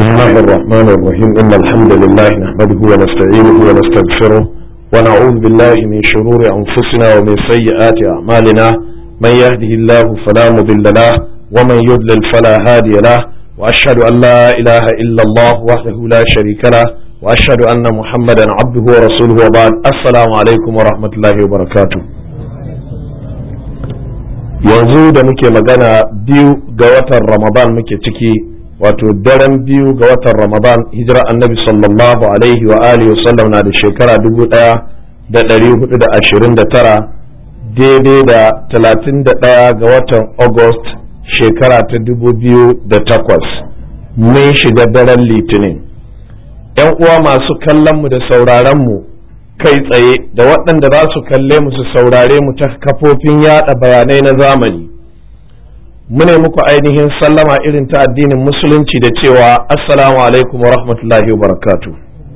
الله الرحمن الرحيم إن الحمد لله نحمده ونستعينه ونستغفره ونعوذ بالله من شرور أنفسنا ومن سيئات أعمالنا من يهده الله فلا مضل له ومن يضلل فلا هادي له وأشهد أن لا إله إلا الله وحده لا شريك له وأشهد أن محمدا عبده ورسوله وبعد السلام عليكم ورحمة الله وبركاته yanzu da muke magana biyu ga watan ramadan muke ciki wato daren biyu ga watan ramadan hijira annabi sallallahu alaihi wa alihi wasallam na da shekara dubu daya da dari hudu da ashirin da tara daidai da talatin da daya ga watan august shekara ta dubu biyu da takwas mun shiga daren litinin yan uwa masu kallonmu da sauraronmu kai tsaye da waɗanda za su kalle mu su saurare mu ta kafofin yada bayanai na zamani mune muku ainihin sallama irin ta addinin musulunci da cewa assalamu alaikum wa rahmatullahi wa barakatu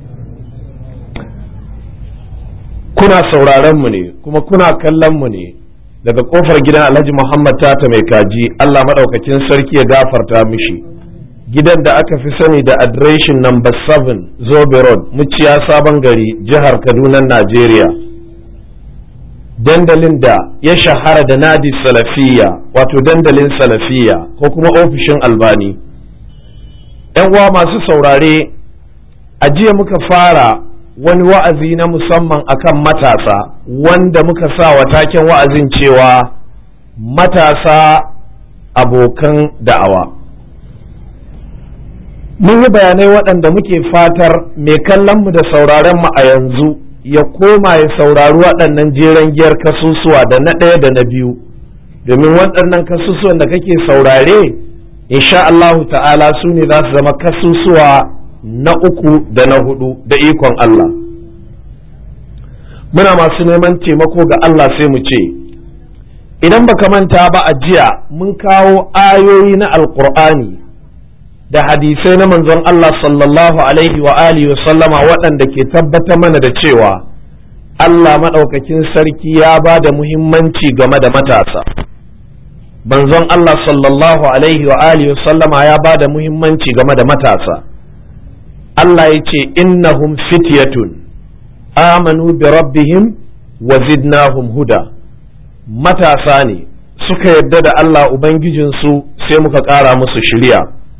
kuna sauraron mu ne kuma kuna kallon mu ne daga kofar gidan alhaji muhammad tata mai kaji allah maɗaukakin sarki ya gafarta mishi gidan da aka fi sani da adireshin number 7 zobe road muciya sabon gari jihar kaduna najeriya dandalin da ya shahara da nadi salafiya wato dandalin salafiya ko kuma ofishin albani yan uwa masu saurare a jiya muka fara wani wa'azi na musamman akan matasa wanda muka sa wa taken wa'azin cewa matasa abokan da'awa mun yi bayanai waɗanda muke fatar mai kallonmu da sauraronmu a yanzu ya koma ya saurari waɗannan jeren giyar kasusuwa da na ɗaya da na biyu domin waɗannan kasusuwan da kake saurare insha Allahu ta'ala su ne za su zama kasusuwa na uku da na hudu da ikon Allah muna masu neman taimako ga Allah sai mu ce idan baka manta ba a jiya mun kawo ayoyi na alkur'ani da hadisai na manzon Allah sallallahu alaihi wa alihi wa sallama waɗanda ke tabbatar mana da cewa Allah maɗaukakin sarki ya ba da muhimmanci game da matasa manzon Allah sallallahu alaihi wa alihi wa sallama ya ba da muhimmanci game da matasa Allah ya ce innahum fityatun amanu bi rabbihim wa zidnahum huda matasa ne suka yadda da Allah ubangijinsu sai muka ƙara musu shiriya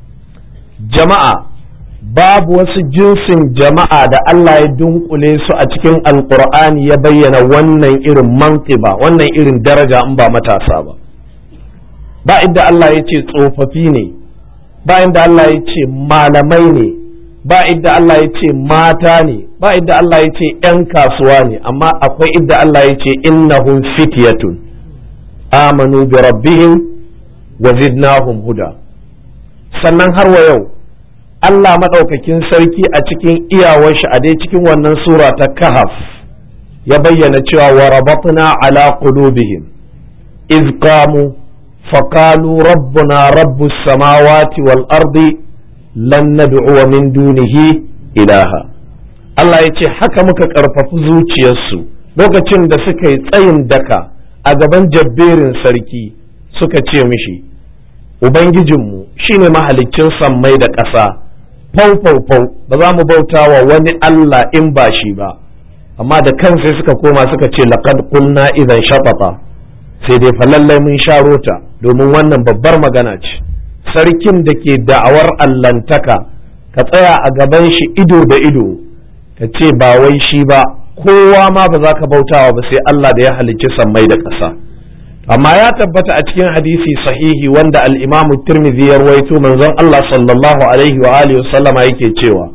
jama'a babu wasu jinsin jama'a da Allah ya dunkule su a cikin alkur'ani ya bayyana wannan irin mantiba wannan irin daraja in ba matasa ba ba inda Allah ya ce tsofaffi ne ba inda Allah ya ce malamai ne ba inda Allah ya ce mata ne ba inda Allah ya ce 'yan kasuwa ne amma akwai inda Allah ya ce innahum fityatun amanu bi rabbihim wa zidnahum huda sannan har wa yau Allah maɗaukakin sarki a cikin iyawar shi a dai cikin wannan sura ta kahaf ya bayyana cewa wa rabatna ala qulubihim iz qamu faqalu rabbuna rabbus samawati wal ardi lan nad'u min dunihi ilaha Allah ya ce haka muka ƙarfafi zuciyarsu lokacin da suka yi tsayin daka a gaban jabberin sarki suka ce mishi Ubangijinmu shi ne mahaliccin sammai da ƙasa, fau-fau-fau ba za mu bauta wa wani Allah in ba shi ba, amma da kan sai suka koma suka ce laƙad kulna idan shafafa sai dai falallai mun sharo ta domin wannan babbar magana ce. Sarkin da ke da'awar allantaka ka tsaya a gaban shi ido da ido, ka ce ba wai shi ba, kowa ma ba za ka bautawa ba sai Allah da ya halicci sammai da ƙasa. amma ya tabbata a cikin hadisi sahihi wanda al-imam tirmidhi ya rawaito manzon Allah sallallahu alaihi wa alihi sallama yake cewa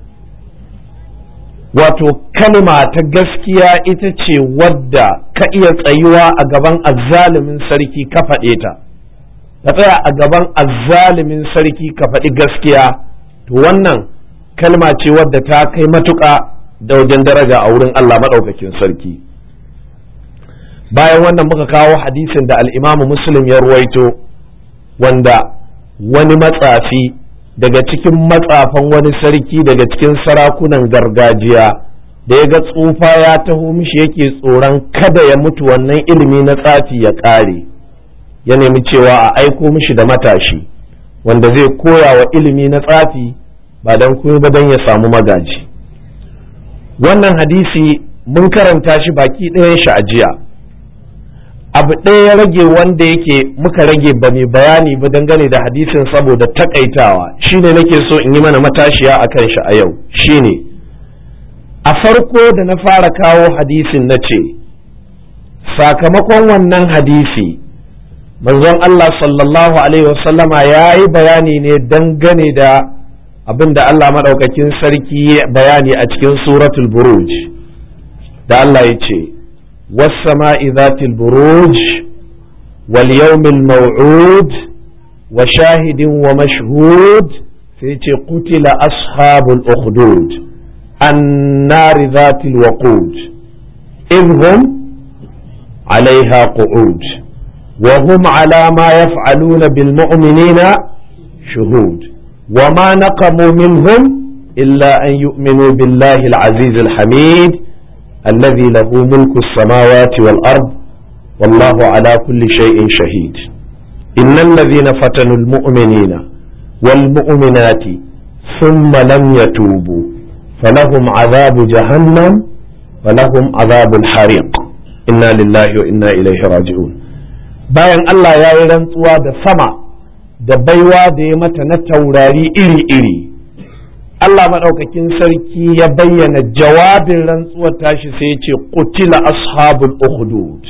wato kalma ta gaskiya ita ce wadda ka iya tsayuwa a gaban azzalimin sarki ka faɗe ta ka tsaya a gaban azzalimin sarki ka faɗi gaskiya to wannan kalma ce wadda ta kai matuƙa da wajen daraja a wurin Allah maɗaukakin sarki bayan wannan muka kawo hadisin da al'imamu muslim ya ruwaito wanda wani matsafi daga cikin matsafan wani sarki daga cikin sarakunan gargajiya da ya ga tsufa ya taho mishi yake tsoron kada ya mutu wannan ilimi na tsafi ya ƙare ya nemi cewa a aiko mishi da matashi wanda zai koya wa ilimi na tsafi ba don kuma ba don ya samu magaji wannan hadisi mun karanta shi baki ɗayan shi a jiya abu ɗaya ya rage wanda yake muka rage ba mai bayani ba dangane da hadisin saboda takaitawa shine nake so in yi mana matashiya a kan shi a yau shine a farko da na fara kawo hadisin na ce sakamakon wannan hadisi manzon Allah sallallahu alaihi wasallama ya yi bayani ne dangane da abin da Allah maɗaukakin sarki bayani a cikin suratul buruj da Allah ya ce والسماء ذات البروج واليوم الموعود وشاهد ومشهود في قتل أصحاب الأخدود النار ذات الوقود إذ هم عليها قعود وهم على ما يفعلون بالمؤمنين شهود وما نقموا منهم إلا أن يؤمنوا بالله العزيز الحميد الذي له ملك السماوات والأرض والله على كل شيء شهيد إن الذين فتنوا المؤمنين والمؤمنات ثم لم يتوبوا فلهم عذاب جهنم ولهم عذاب الحريق إنا لله وإنا إليه راجعون bayan Allah ya yi rantsuwa da sama da baiwa da ya mata na taurari iri-iri Allah maɗaukakin sarki ya bayyana jawabin rantsuwar tashi sai ya ce qutila ashabul ukhdud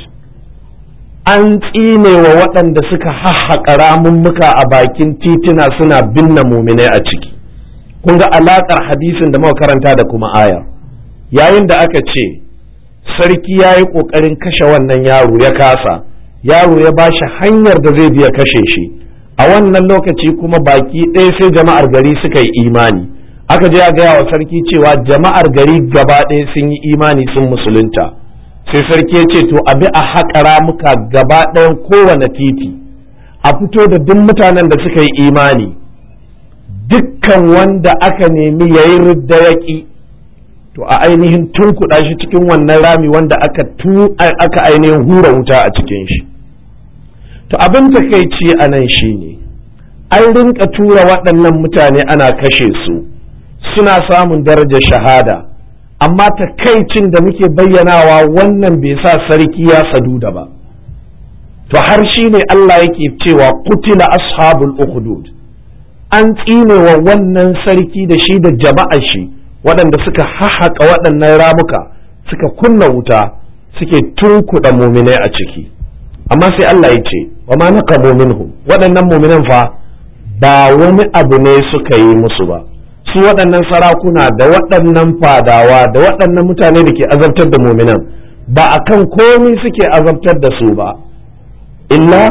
an tsine wa waɗanda suka hahhaƙa ramummuka a bakin tituna suna binne muminai a ciki kun ga alaƙar hadisin da muka karanta da kuma aya yayin da aka ce sarki ya yi ƙoƙarin kashe wannan yaro ya kasa yaro ya ba shi hanyar da zai biya kashe shi a wannan lokaci kuma baki ɗaya sai jama'ar gari suka yi imani aka je a gaya wa sarki cewa jama'ar gari gaba ɗaya sun yi imani sun musulunta sai sarki ya ce to abi a haƙa ramuka gaba ɗayan kowane titi a fito da duk mutanen da suka yi imani dukkan wanda aka nemi ya yi ridda yaƙi to a ainihin tunkuɗa shi cikin wannan rami wanda aka aka ainihin hura wuta a cikin shi to abin takaici a nan shi ne an rinka tura waɗannan mutane ana kashe su suna samun darajar shahada amma takaicin da muke bayyanawa wannan bai sa sarki ya saduda ba to har shi ne Allah yake cewa kutila ashabul ukhdud an tsine wa wannan sarki da shi da jama'ar shi waɗanda suka hahaƙa waɗannan ramuka suka kunna wuta suke tunkuɗa muminai a ciki amma sai Allah ya ce wa ma naqamu minhum waɗannan muminan fa ba wani abu ne suka yi musu ba su waɗannan sarakuna da waɗannan fadawa da waɗannan mutane da ke azabtar da muminan ba a kan komi suke azabtar da su ba illa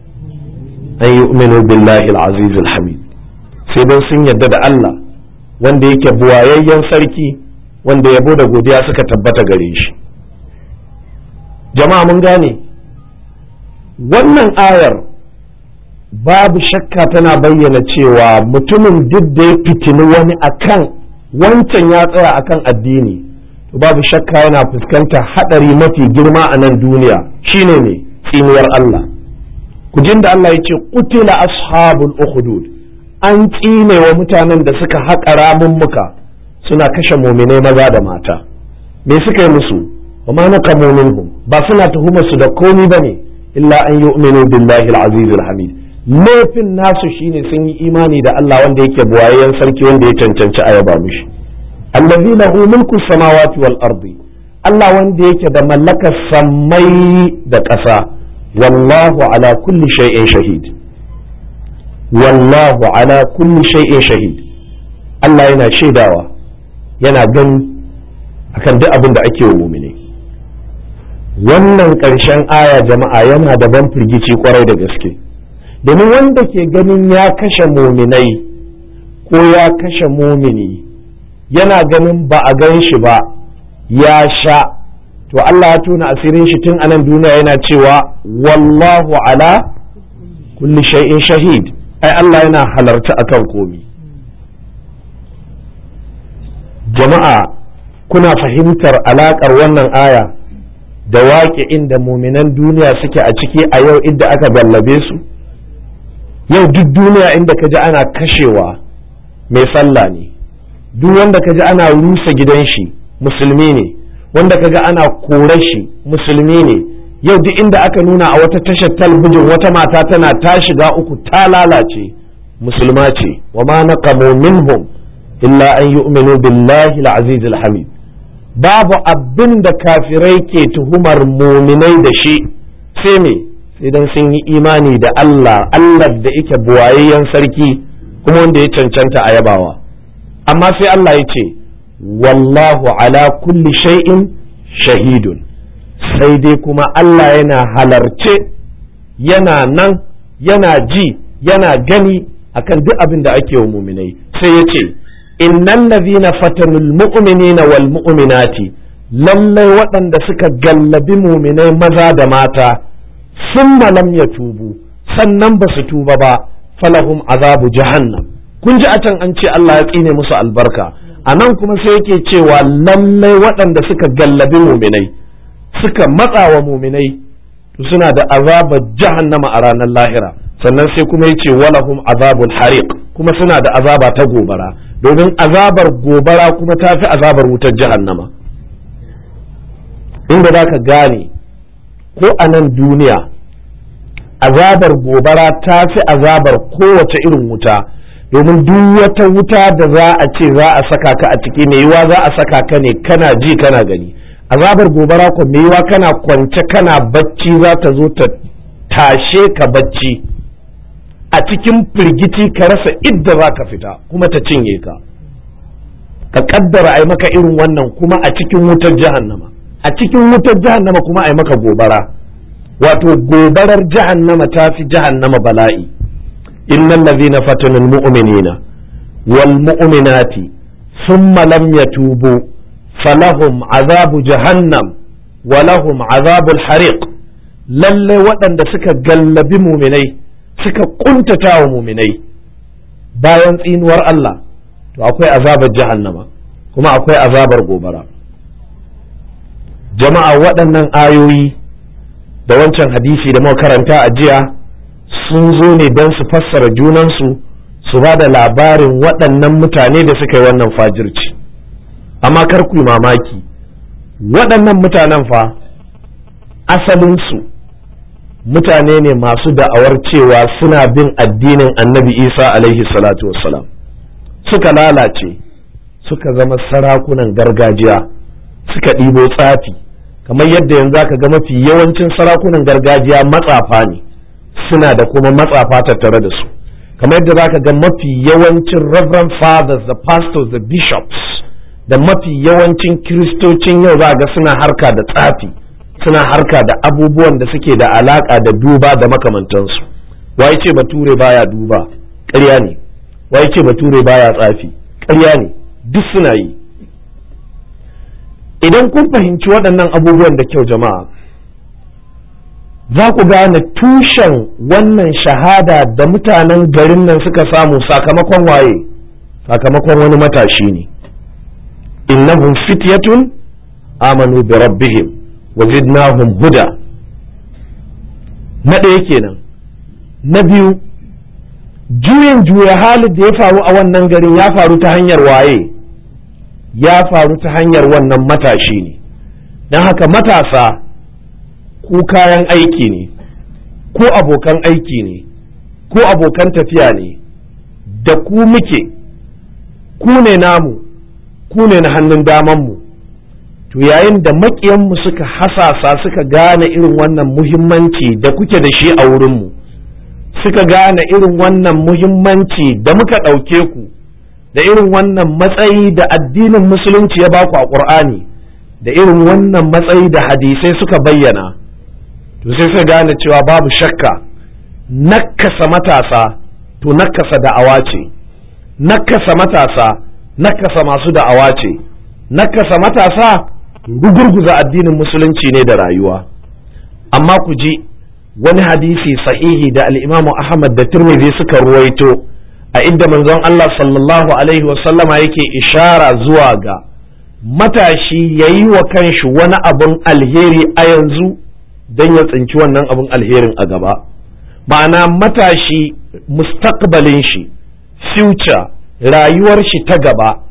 an yi billahi al-aziz al-hamid sai don sun yarda da Allah wanda yake buwayayyen sarki wanda yabo da godiya suka tabbata gare shi jama'a mun gane wannan ayar babu shakka tana bayyana cewa mutumin duk da ya fitini wani akan wancan ya tsaya akan addini to babu shakka yana fuskantar hadari mafi girma a nan duniya shine ne tsinuwar Allah kujin da Allah ya ce kutila ashabul ukhdud an tsine wa mutanen da suka haƙa ramummuka suna kashe muminai maza da mata me suka yi musu wa ma naqamu minhum ba suna tuhumar su da komi bane illa an yu'minu billahi al-aziz al-hamid laifin nasu shine sun yi imani da Allah wanda yake buwayen sarki wanda ya cancanci a yaba mishi allazi lahu mulku samawati wal ardi Allah wanda yake da mallakar sammai da ƙasa wallahu ala kulli shay'in shahid wallahu ala kulli shay'in shahid Allah yana shaidawa yana gani akan duk abin da ake wa mumine wannan ƙarshen aya jama'a yana da ban firgici kwarai da gaske domin wanda ke ganin ya kashe muminai ko ya kashe mumini yana ganin ba a gan shi ba ya sha to Allah ya tona asirin shi tun anan duniya yana cewa wallahu ala kulli shay'in shahid ai Allah yana halarta akan komi jama'a kuna fahimtar alaƙar wannan aya da waƙe inda muminan duniya suke a ciki a yau inda aka gallabe su yau duk duniya inda ka ji ana kashewa mai sallah ne duk wanda ka ji ana rusa gidan shi musulmi ne wanda ka ga ana korar shi musulmi ne yau duk inda aka nuna a wata tashar talbijin wata mata tana ta shiga uku ta lalace musulma ce wa ma naqamu minhum illa an yu'minu billahi al-aziz al-hamid babu abin da kafirai ke tuhumar muminai da shi sai me sai dan sun yi imani da Allah Allah da yake buwayayyen sarki kuma wanda ya cancanta a yabawa amma sai Allah ya ce wallahu ala kulli shay'in shahidun sai dai kuma Allah yana halarce yana nan yana ji yana gani akan duk abin da ake wa muminai sai ya ce innal ladhina fatanul mu'minina wal mu'minati lallai waɗanda suka gallabi muminai maza da mata sun lam ya tubu sannan ba su tuba ba falahum azabu jahannam kun ji a can an ce Allah ya tsine musu albarka a nan kuma sai yake cewa lallai waɗanda suka gallabi muminai suka matsa wa muminai to suna da azabar jahannama a ranar lahira sannan sai kuma yace walahum azabul hariq kuma suna da azaba ta gobara domin azabar gobara kuma ta fi azabar wutar jahannama inda za ka gane ko a nan duniya azabar gobara ta fi azabar kowace irin wuta domin duk wata wuta da za a ce za a saka ka a ciki mai yiwa za a saka ka ne kana ji kana gani azabar gobara ko mai yiwa kana kwance kana bacci za ta zo ta tashe ka bacci a cikin firgici ka rasa idda za ka fita kuma ta cinye ka ka kaddara ai maka irin wannan kuma a cikin wutar jahannama a cikin wutar jahannama kuma ai maka gobara wato gobarar jahannama ta fi jahannama bala'i innal ladhina fatanu almu'minina wal mu'minati thumma lam yatubu falahum azabu jahannam wa lahum azabul hariq lalle waɗanda suka gallabi muminai suka kuntata wa muminai bayan tsinuwar Allah to akwai azabar jahannama kuma akwai azabar gobara jama'a waɗannan ayoyi da wancan hadisi da muka karanta a jiya sun zo ne don su fassara junansu su ba da labarin waɗannan mutane da suka yi wannan fajirci amma kar ku yi mamaki waɗannan mutanen fa asalinsu mutane ne masu da'awar cewa suna bin addinin annabi isa alaihi salatu wassalam suka lalace suka zama sarakunan gargajiya suka ɗibo tsafi kamar yadda yanzu aka ga mafi yawancin sarakunan gargajiya matsafa ne suna da kuma matsafa tattare da su kamar yadda za ka ga mafi yawancin reverend fathers da pastors da bishops da mafi yawancin kiristocin yau za ga suna harka da tsafi suna harka da abubuwan da suke da alaka da duba da makamantansu wai ce bature baya duba ƙarya ne wai ce bature baya tsafi ƙarya ne duk suna yi idan kun fahimci waɗannan abubuwan da kyau jama'a za ku gane tushen wannan shahada da mutanen garin nan suka samu sakamakon waye sakamakon wani matashi ne innahum fityatun amanu bi rabbihim wa zidnahum huda na ɗaya kenan na biyu juyin juya halin da ya faru a wannan garin ya faru ta hanyar waye ya faru ta hanyar wannan matashi ne don haka matasa ku kayan aiki ne ko abokan aiki ne ko abokan tafiya ne da ku muke ku ne namu ku ne na hannun damanmu to yayin da maƙiyanmu suka hasasa suka gane irin wannan muhimmanci da kuke da shi a wurinmu suka gane irin wannan muhimmanci da muka ɗauke ku da irin wannan matsayi da addinin musulunci ya baku a ƙur'ani da irin wannan matsayi da hadisai suka bayyana to sai suka gane cewa babu shakka nakasa matasa to nakasa da'awa ce nakasa matasa nakasa masu da'awa ce nakasa matasa rugurguza addinin musulunci ne da rayuwa amma ku ji wani hadisi sahihi da al'imamu ahmad da turmizi suka ruwaito a inda manzon Allah sallallahu alaihi wasallama yake ishara zuwa ga matashi ya yi wa kanshi wani abun alheri a yanzu don ya tsinci wannan abun alherin a gaba ma'ana matashi mustaqbalin shi future rayuwar shi ta gaba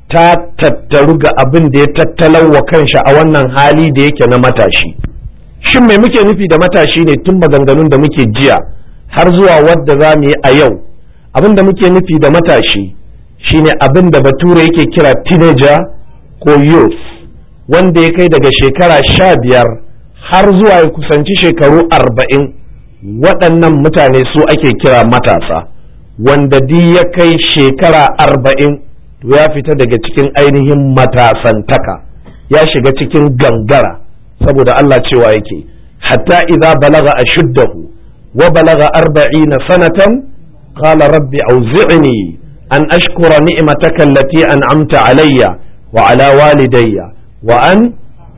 ta tattaru ga abin da ya tattalawa kanshi a wannan hali da yake na matashi shin mai muke nufi da matashi ne tun maganganun da muke jiya har zuwa wadda za mu yi a yau abin da muke nufi da matashi shine abin da bature yake kira teenager ko youth wanda ya kai daga shekara sha biyar har zuwa ya kusanci shekaru arba'in waɗannan mutane su ake kira matasa wanda di ya kai shekara arba'in to ya fita daga cikin ainihin matasantaka ya shiga cikin gangara saboda Allah cewa yake hatta idza balaga ashuddahu wa balaga arba'ina sanatan qala rabbi awzi'ni an ashkura ni'mataka allati an'amta alayya wa ala walidayya wa an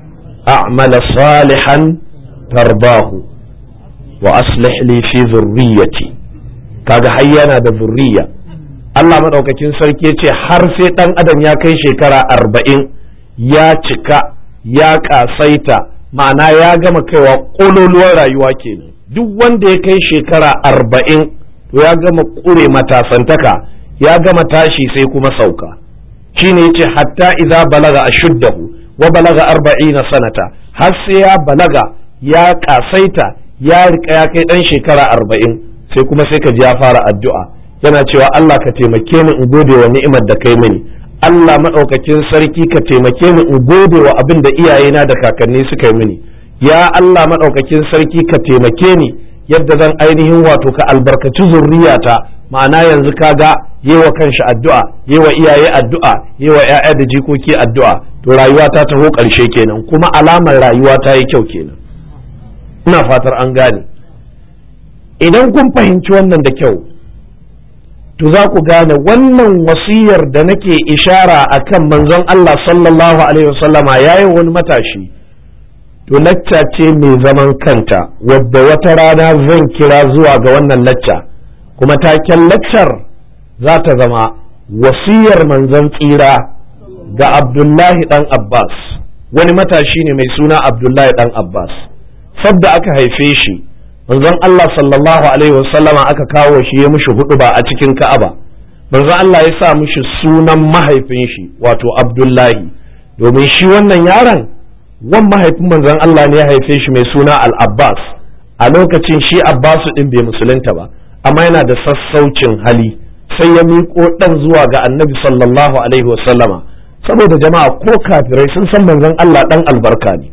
a'mala salihan tarbahu wa aslih li fi dhurriyyati kaga har yana da zurriya Allah madaukakin sarki ya ce har sai dan adam ya kai shekara arba'in ya cika ya kasaita ma'ana ya gama kaiwa kololuwar rayuwa kenan duk wanda ya kai shekara arba'in to ya gama kure matasantaka ya gama tashi sai kuma sauka shine yace hatta idza balaga ashuddahu wa balaga arba'ina sanata har sai ya balaga ya kasaita ya rika ya kai dan shekara arba'in sai kuma sai ka ji ya fara addu'a yana cewa Allah ka taimake ni in gode wa ni'imar da kai mini Allah maɗaukakin sarki ka taimake ni in gode wa abin da iyayena da kakanni suka yi mini ya Allah maɗaukakin sarki ka taimake ni yadda zan ainihin wato ka albarkaci zurriyata ma'ana yanzu kaga yewa kanshi addu'a yewa iyaye addu'a yewa ƴaƴa da jikoki addu'a to rayuwa ta taho ƙarshe kenan kuma alamar rayuwa ta yi kyau kenan ina fatar an gane idan kun fahimci wannan da kyau to za ku gane wannan wasiyar da nake ishara a kan manzon Allah sallallahu Alaihi wasallama ya yi wani matashi to lacca ce mai zaman kanta wadda wata rana zan kira zuwa ga wannan lacca kuma taken laccar za ta zama wasiyar manzon tsira ga Abdullahi ɗan Abbas wani matashi ne mai suna Abdullahi ɗan Abbas sabda aka haife shi manzon Allah sallallahu alaihi wasallama aka kawo shi ya mishi hudu ba a cikin Ka'aba manzon Allah ya sa mishi sunan mahaifin shi wato Abdullahi domin shi wannan yaron wan mahaifin manzon Allah ne ya haife shi mai suna Al-Abbas a lokacin shi Abbas din bai musulunta ba amma yana da sassaucin hali sai ya miƙo dan zuwa ga Annabi sallallahu alaihi wasallama saboda jama'a ko kafirai sun san manzon Allah dan albarka ne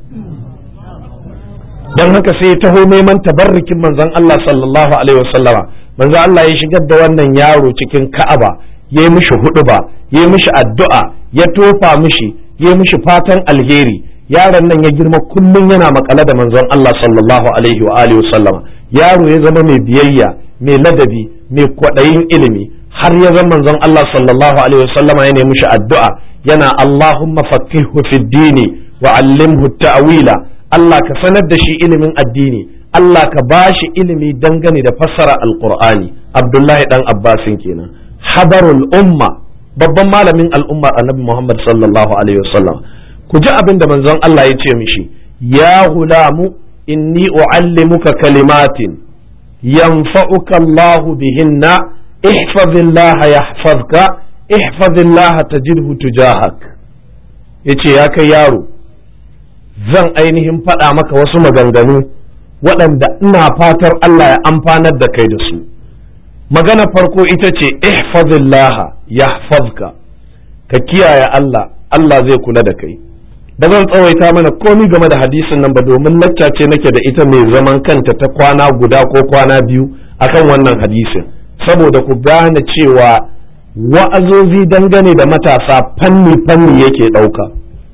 don haka sai ya taho neman tabarrukin manzon Allah sallallahu alaihi wasallama manzon Allah ya shigar da wannan yaro cikin Ka'aba ya yi mishi huduba ya yi mishi addu'a ya tofa mishi ya yi mishi fatan alheri yaron nan ya girma kullum yana makale da manzon Allah sallallahu alaihi wa alihi wasallama yaro ya zama mai biyayya mai ladabi mai kwaɗayin ilimi har ya zama manzon Allah sallallahu alaihi wasallama ya nemi mishi addu'a yana Allahumma faqqihhu fid dini wa 'allimhu ta'wila Allah ka sanar da shi ilimin addini Allah ka ba shi ilimi dangane da fassara alqur'ani Abdullahi dan Abbasin kenan habarul umma babban malamin al'ummar annabi Muhammad sallallahu alaihi wasallam ku ji abin da manzon Allah ya ce mishi ya gulamu inni uallimuka kalimatin yanfa'uka Allah bihinna ihfazillah yahfazka ihfazillah tajidhu tujahak yace ya kai yaro zan ainihin faɗa maka wasu maganganu waɗanda ina fatar Allah ya amfanar da kai da su magana farko ita ce ihfazillaha yahfazka ka kiyaye Allah Allah zai kula da kai ba zan tsawaita mana komi game da hadisin nan ba domin lacca ce nake da ita mai zaman kanta ta kwana guda ko kwana biyu akan wannan hadisin saboda ku gane cewa wa'azozi dangane da matasa fanni fanni yake ɗauka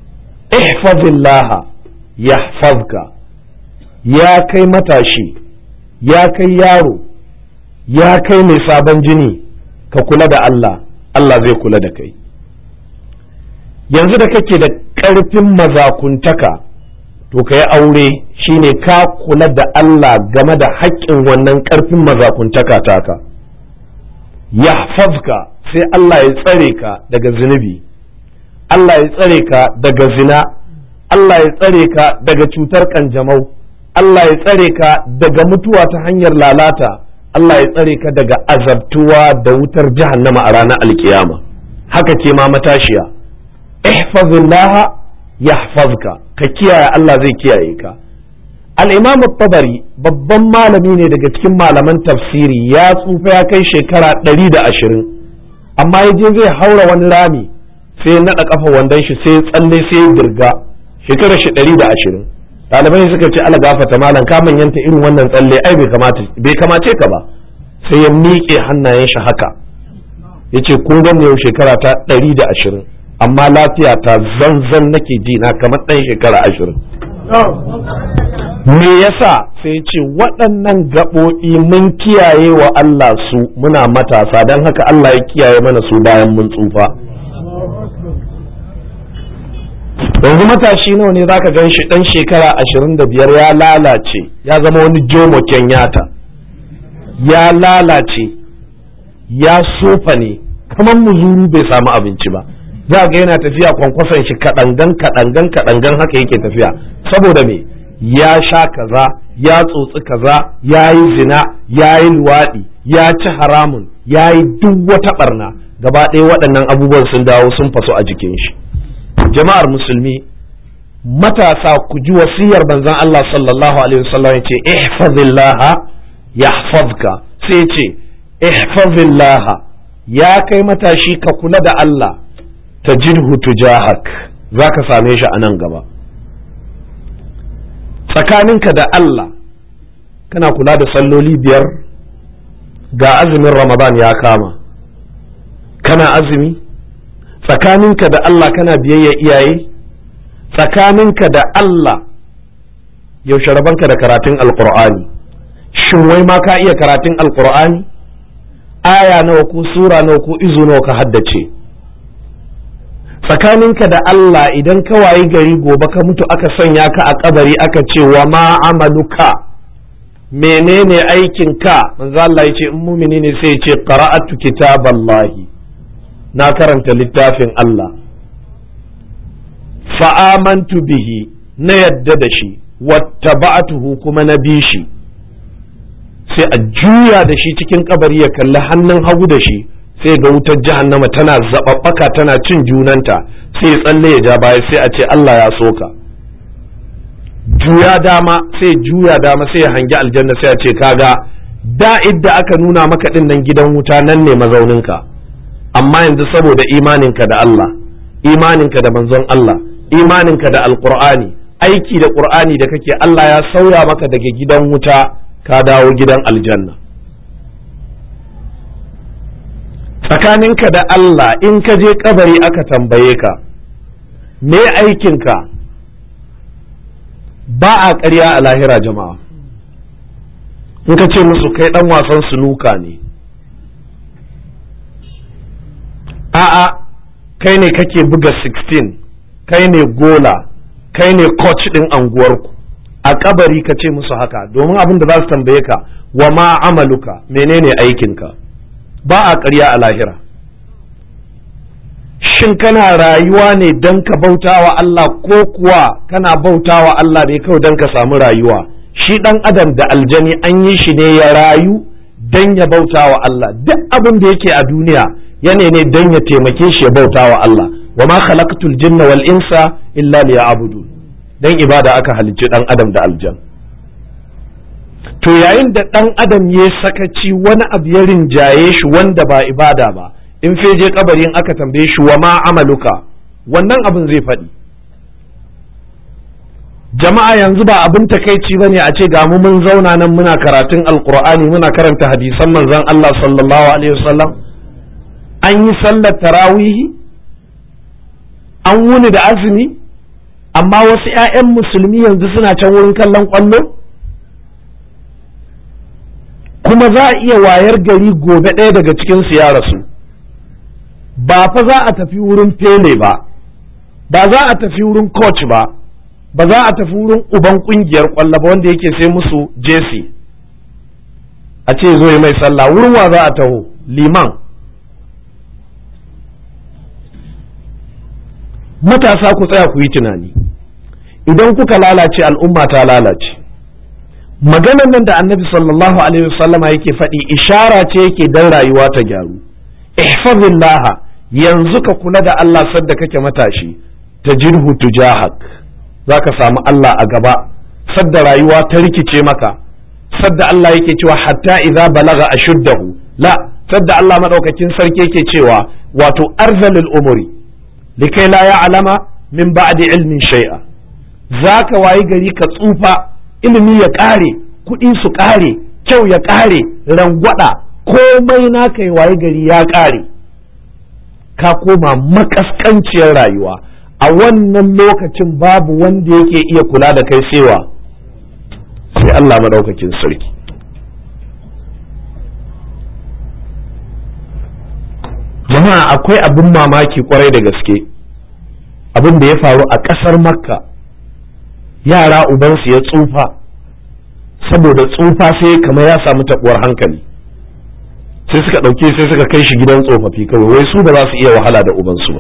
ihfazillaha yahfazka ya kai matashi ya kai yaro ya kai mai sabon jini ka kula da Allah Allah zai kula da kai yanzu da kake da ƙarfin mazakuntaka to ka yi aure shine ka kula da Allah game da haƙƙin wannan ƙarfin mazakuntaka taka yahfazka sai Allah ya tsare ka daga zunubi Allah ya tsare ka daga zina Allah ya tsare ka daga cutar kanjamau Allah ya tsare ka daga mutuwa ta hanyar lalata Allah ya tsare ka daga azabtuwa da wutar jahannama a ranar alkiyama haka ce ma matashiya ihfazillaha yahfazka ka kiyaye Allah zai kiyaye ka al-imam tabari babban malami ne daga cikin malaman tafsiri ya tsufa ya kai shekara ɗari da ashirin amma ya je zai haura wani rami sai naɗa kafa wandon shi sai tsalle sai dirga shekara shi ɗari da ashirin ɗalibai suka ce ala gafata malam ka manyanta irin wannan tsalle ai bai kamace ka ba sai ya miƙe hannayen shi haka ya ce kun gan yau shekara ta ɗari da ashirin amma lafiya ta zanzan nake ji na kamar ɗan shekara ashirin me yasa sai ce waɗannan gaɓoɓi mun kiyaye wa Allah su muna matasa don haka Allah ya kiyaye mana su bayan mun tsufa yanzu matashi nawa ne zaka gan shi ɗan shekara ashirin da biyar ya lalace ya zama wani jomo kenyata ya lalace ya sofa ne kamar muzuru bai samu abinci ba za ga yana tafiya kwankwason shi kaɗangan kaɗangan kaɗangan haka yake tafiya saboda me ya sha kaza ya tsotsi kaza ya yi zina ya yi luwaɗi ya ci haramun ya yi duk wata ɓarna gaba ɗaya waɗannan abubuwan sun dawo sun faso a jikin shi jama'ar musulmi matasa ku ji wasiyar banzan Allah sallallahu alaihi wasallam yace ihfazillaha yahfazka sai ce ihfazillaha ya kai matashi ka kula da Allah tajidhu tujahak zaka same shi a nan gaba tsakaninka da Allah kana kula da salloli biyar ga azumin Ramadan ya kama kana azumi tsakaninka da Allah kana biyayya iyaye tsakaninka da Allah yaushe rabanka da karatun alkur'ani shin wai ma ka iya karatun alkur'ani aya nawa ko sura nawa ko izu nawa ka haddace tsakaninka da Allah idan ka wayi gari gobe ka mutu aka sanya ka a kabari aka ce wa ma amaluka menene aikin ka manzo Allah ya ce in mumini ne sai ya ce qara'atu kitaballahi na karanta littafin Allah fa'amantu bihi na yadda da shi wattaba'atuhu kuma na bi shi sai a juya da shi cikin kabari ya kalli hannun hagu da shi sai ga wutar jahannama tana zababbaka tana cin junanta sai tsalle ya ja baya sai a ce Allah ya soka juya dama sai juya dama sai ya hangi aljanna sai a ce kaga da idda aka nuna maka din nan gidan wuta nan ne mazauninka amma yanzu saboda imaninka da Allah imaninka da manzon Allah imaninka da alqur'ani aiki da qur'ani da kake Allah ya sauya maka daga gidan wuta ka dawo gidan aljanna tsakaninka da Allah in ka je kabari aka tambaye ka me aikinka ba a ƙarya a lahira jama'a in ka ce musu kai ɗan wasan sunuka ne a'a kai ne kake buga 16 kai ne gola kai ne coach ɗin anguwarku a kabari ka ce musu haka domin abin da za su tambaye ka wa ma amaluka menene aikinka ba a ƙarya a lahira shin kana rayuwa ne don ka bauta wa Allah ko kuwa kana bauta wa Allah ne kawai don ka samu rayuwa shi ɗan adam da aljani an yi shi ne ya rayu don ya bauta wa Allah duk abin da yake a duniya yana ne don ya taimake shi ya bauta wa Allah wa ma khalaqtul jinna wal insa illa liya'budun dan ibada aka halicci ɗan adam da aljan to yayin da ɗan adam ya sakaci wani abu ya rinjaye shi wanda ba ibada ba in feje kabarin aka tambaye shi wa ma amaluka wannan abin zai faɗi jama'a yanzu ba abin takaici bane a ce ga mu mun zauna nan muna karatun alqur'ani muna karanta hadisan manzon Allah sallallahu alaihi wasallam an yi sallar tarawihi an wuni da azumi amma wasu 'ya'yan musulmi yanzu suna can wurin kallon kwallo kuma za a iya wayar gari gobe ɗaya daga cikinsu ya rasu ba fa za a tafi wurin fele ba ba za a tafi wurin coach ba ba za a tafi wurin uban kungiyar kwallo ba wanda yake sai musu jesi a ce zo yi mai sallah wurin wa za a taho liman matasa ku tsaya ku yi tunani idan kuka lalace al'umma ta lalace maganar nan da annabi sallallahu alaihi wasallama yake faɗi ishara ce yake dan rayuwa ta gyaru ihfazillaha yanzu ka kula da Allah sadda kake matashi ta jirhu tujahak za ka samu Allah a gaba sadda rayuwa ta rikice maka sadda Allah yake cewa hatta idza balaga ashuddahu la sadda Allah madaukakin sarki yake cewa wato arzalul umuri likai la ya'lama min ba'di ilmin shay'a zaka wayi gari ka tsufa ilimi ya kare kuɗi su kare kyau ya kare rangwada komai naka ya wayi gari ya kare ka koma makaskanciyar rayuwa a wannan lokacin babu wanda yake iya kula da kai sewa sai Allah maɗaukakin sarki jama'a akwai abin mamaki kwarai da gaske abin da ya faru a ƙasar makka yara ubansu ya tsufa saboda tsufa sai kamar ya samu taɓuwar hankali sai suka ɗauke sai suka kai shi gidan tsofaffi kawai wai su ba za su iya wahala da ubansu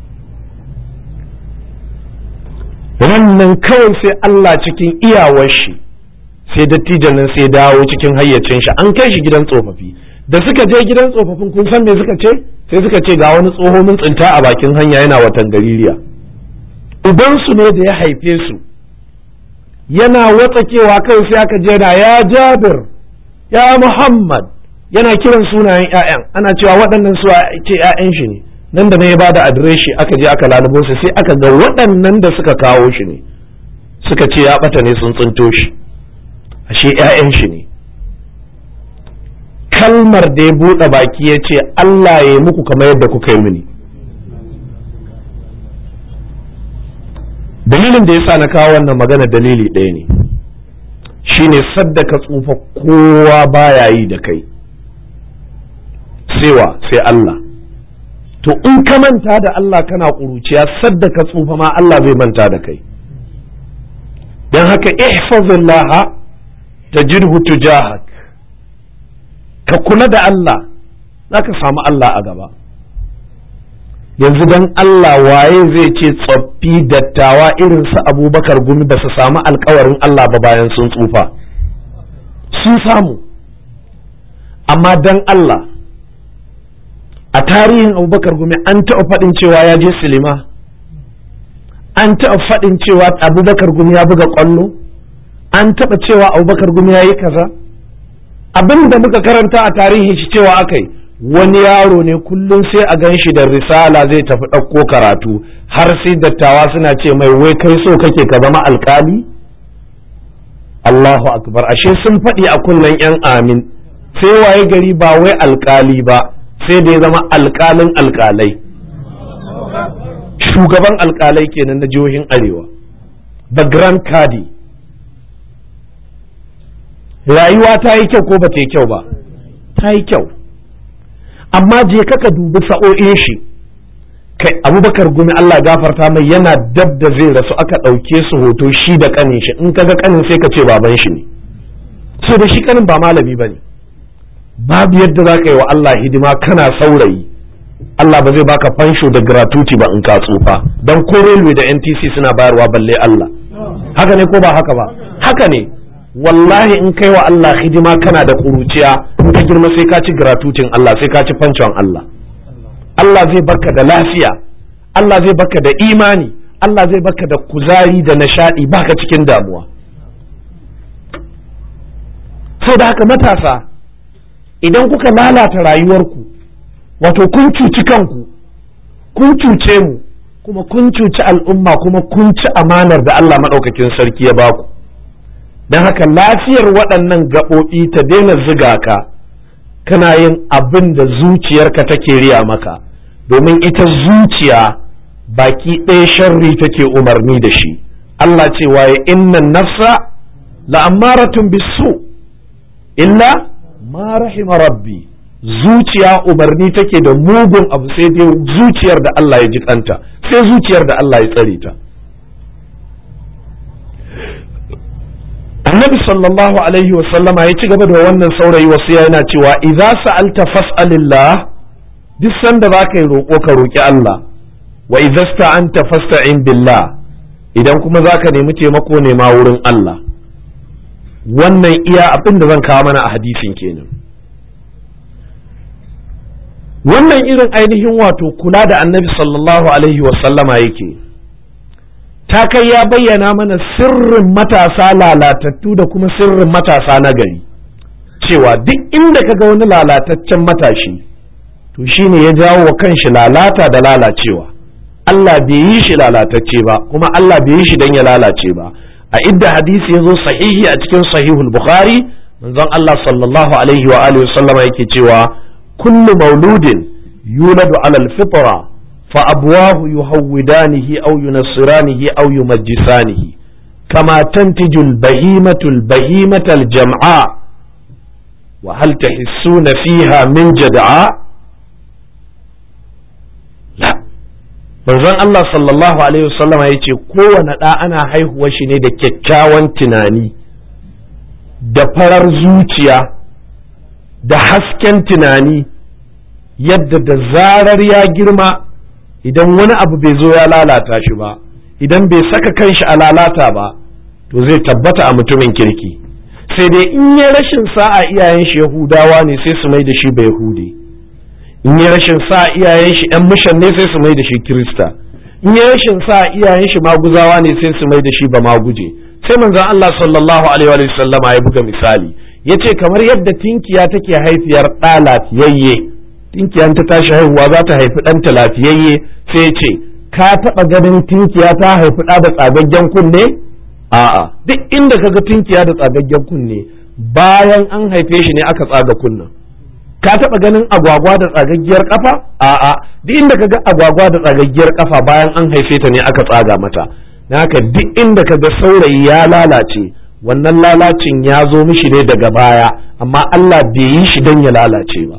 ba wannan kawai sai Allah cikin iyawar shi sai dattijan nan sai dawo cikin hayyacin shi an kai shi gidan tsofaffi da suka je gidan tsofaffin kun san me suka ce sai suka ce ga wani tsoho mun tsinta a bakin hanya yana watan gaririya ubansu ne da ya haife su yana watsakewa kai sai aka je na ya jabir ya muhammad yana kiran sunayen 'ya'yan ana cewa waɗannan su ce 'ya'yan shi ne nan da na ya bada adireshi aka je aka lalubo su sai aka ga waɗannan da suka kawo shi ne suka ce ya ɓata ne sun tsinto shi ashe 'ya'yan shi ne kalmar da ya buɗe baki ya ce Allah ya yi muku kamar yadda kuka yi mini dalilin da ya sa na kawo wannan magana dalili ɗaya ne shine sadda ka tsufa kowa baya yi da kai sewa sai Allah to in ka manta da Allah kana ƙuruciya sadda ka tsufa ma Allah zai manta da kai don haka ihfazillah tajidhu tujahak ka kula da Allah za ka samu Allah a gaba yanzu don Allah waye zai ce tsoffi dattawa irin su abubakar gumi ba su samu alkawarin Allah ba bayan sun tsufa sun samu amma don Allah a tarihin abubakar gumi an taɓa faɗin cewa ya je silima an taɓa faɗin cewa abubakar gumi ya buga ƙwallo an taɓa cewa abubakar gumi ya yi kaza abin da muka karanta a tarihin shi cewa aka yi wani yaro ne kullum sai a gan shi da risala zai tafi ɗauko karatu har sai dattawa suna ce mai wai kai so kake ka zama alkali Allahu akbar ashe sun faɗi a kunnen yan amin sai waye gari ba wai alkali ba sai da ya zama alkalin alkalai shugaban alkalai kenan na jihohin arewa the grand kadi rayuwa ta yi kyau ko ba ta yi kyau ba ta yi kyau amma je ka dubi sa'o'in shi kai abubakar gumi Allah gafarta mai yana dab da zai rasu aka ɗauke su hoto shi da kanin shi in kaga kanin sai ka ce baban shi ne so da shi kanin ba malami ba ne babu yadda za ka yi wa Allah hidima kana saurayi Allah ba zai baka fansho da gratuity ba in ka tsufa don ko railway da NTC suna bayarwa balle Allah haka ne ko ba haka ba haka ne wallahi in kai wa Allah hidima kana da kuruciya in ka girma sai ka ci gratutin Allah sai ka ci fancan Allah Allah zai baka da lafiya Allah zai baka da imani Allah zai baka da kuzari da nishadi baka cikin damuwa sau da haka matasa idan kuka lalata rayuwarku wato kun cuci kanku kun cuce mu kuma kun cuci al'umma kuma kun ci amanar da Allah maɗaukakin sarki ya baku don haka lafiyar waɗannan gaɓoɓi ta daina ziga ka kana yin abin da zuciyarka take riya maka domin ita zuciya baki ɗaya sharri take umarni da shi Allah ce waye innan nafsa la'ammaratun bisu illa ma rahima rabbi zuciya umarni take da mugun abu sai dai zuciyar da Allah ya ji kanta sai zuciyar da Allah ya tsare ta annabi sallallahu alaihi wasallama ya ci gaba da wannan saurayi wasu yana cewa idza sa'alta fas'alillah duk sanda za ka yi roƙo ka roƙi Allah wa idza sta'anta fasta'in billah idan kuma za ka nemi taimako nema wurin Allah wannan iya abin da zan kawo mana a hadisin kenan wannan irin ainihin wato kula da annabi sallallahu alaihi wasallama yake ta kai ya bayyana mana sirrin matasa lalatattu da kuma sirrin matasa na gari cewa duk inda ka ga wani lalataccen matashi to shine ya jawo wa kanshi lalata da lalacewa Allah bai yi shi lalatacce ba kuma Allah bai yi shi don ya lalace ba a idda hadisi ya zo sahihi a cikin sahihul bukhari manzon Allah sallallahu alaihi wa alihi sallama yake cewa kullu mauludin yuladu ala alfitra fa abwahu yuhawwidanihi aw yunassiranihi aw yumajjisanihi kama tantiju albahimatu albahimata aljam'a wa hal tahissuna fiha min jad'a la manzon Allah sallallahu alaihi wasallam ya ce kowane ɗa ana haihuwar shi ne da kyakkyawan tunani da farar zuciya da hasken tunani yadda da zarar ya girma idan wani abu bai zo ya lalata shi ba idan bai saka kanshi a lalata ba to zai tabbata a mutumin kirki sai dai in ya rashin sa'a iyayen shi yahudawa ne sai su mai da shi bai yahudi in ya rashin sa iyayen shi yan mishan ne sai su mai da shi kirista in ya rashin sa iyayen shi maguzawa ne sai su mai da shi ba maguje sai manzon Allah sallallahu alaihi wa sallama ya buga misali yace kamar yadda tinkiya take haifiyar ɗa lafiyayye tinkiya ta tashi haihuwa za ta haifi ɗanta lafiyayye sai ya ce ka taɓa ganin tinkiya ta haifi ɗa da tsagaggen kunne a'a duk inda kaga tinkiya da tsagaggen kunne bayan an haife shi ne aka tsaga kunnen ka taɓa ganin agwagwa da tsagaggiyar kafa a'a duk inda kaga agwagwa da tsagaggiyar kafa bayan an haife ta ne aka tsaga mata haka duk inda kaga saurayi ya lalace wannan lalacin ya zo mishi ne daga baya amma Allah bai yi shi don ya lalace ba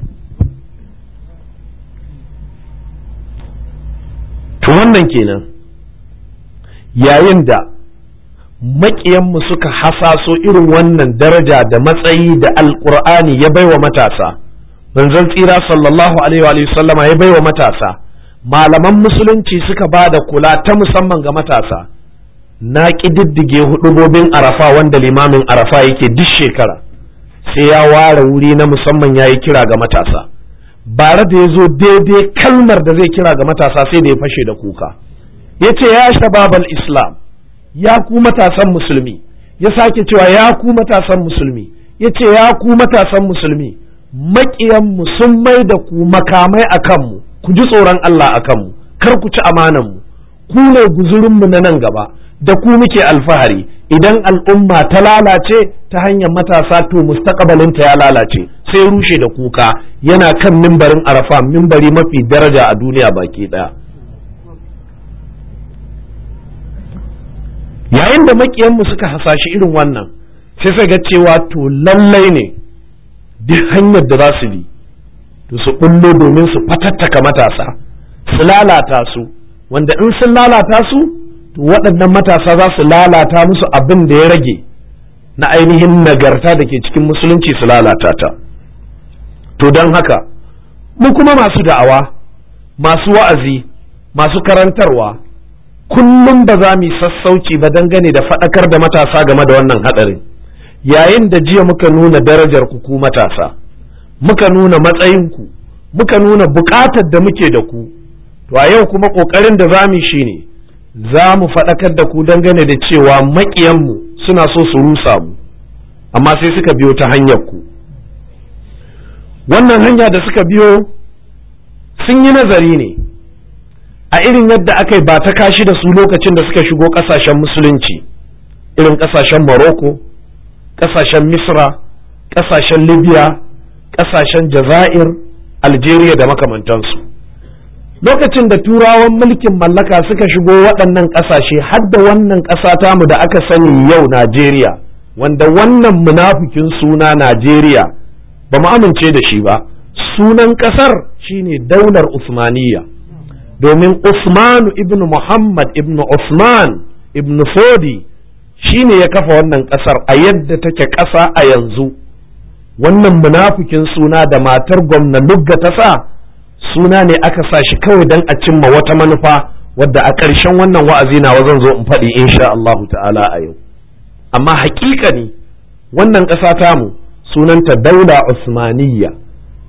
to wannan kenan yayin da maƙiyanmu suka hasaso irin wannan daraja da matsayi da alƙur'ani ya baiwa matasa manzon tsira sallallahu alaihi wa sallama ya baiwa matasa malaman musulunci suka ba da kula ta musamman ga matasa na ƙididdige hudubobin arafa wanda limamin arafa yake duk shekara sai ya ware wuri na musamman ya yi kira ga matasa bare da ya zo daidai kalmar da zai kira ga matasa sai da ya fashe da kuka ya ce ya shababal islam ya ku matasan musulmi ya sake cewa ya ku matasan musulmi ya ce ya ku matasan musulmi maƙiyanmu sun mai da ku makamai a kanmu ku ji tsoron Allah a kanmu kar ku ci amananmu ku ne guzurinmu na nan gaba da ku muke alfahari idan al'umma ta lalace ta hanyar matasa to mustaqbalinta ya lalace sai rushe da kuka yana kan mimbarin arafa mimbari mafi daraja a duniya baki ɗaya yayin da makiyanmu suka hasashi irin wannan sai sai ga cewa to lallai ne duk hanyar da za su bi to su bullo domin su fatattaka matasa su lalata su wanda in sun lalata su to waɗannan matasa za su lalata musu abin da ya rage na ainihin nagarta da ke cikin musulunci su lalata ta to don haka mu kuma masu da'awa masu wa'azi masu karantarwa kullum ba za mu yi sassauci ba dangane da faɗakar da matasa game da wannan haɗarin yayin da jiya muka nuna darajar ku ku matasa muka nuna matsayinku muka nuna buƙatar da muke da ku to a yau kuma ƙoƙarin da za mu yi shine za mu faɗakar da ku dangane da cewa maƙiyanmu suna so su rusa mu amma sai suka biyo ta hanyar ku wannan hanya da suka biyo sun yi nazari ne a irin yadda aka yi ba ta kashi da su lokacin da suka shigo ƙasashen musulunci irin ƙasashen Morocco, ƙasashen Misra, ƙasashen Libya, ƙasashen Jazair, Algeria da makamantansu. Lokacin da turawan mulkin mallaka suka shigo waɗannan ƙasashe har da wannan ƙasa tamu da aka sani yau Najeriya, wanda wannan munafikin suna Najeriya ba mu amince da shi ba, sunan ƙasar shine daular Usmaniyya. domin Usmanu ibn Muhammad ibn Usman ibn Fodi shi ne ya kafa wannan ƙasar a yadda take ƙasa a yanzu wannan munafikin suna da matar gwamna lugga ta sa suna ne aka sa shi kawai don a cimma wata manufa wadda a ƙarshen wannan wa'azi na zan zo in faɗi insha Allahu ta'ala a yau amma haƙiƙa ne wannan ƙasa tamu sunanta daula Usmaniyya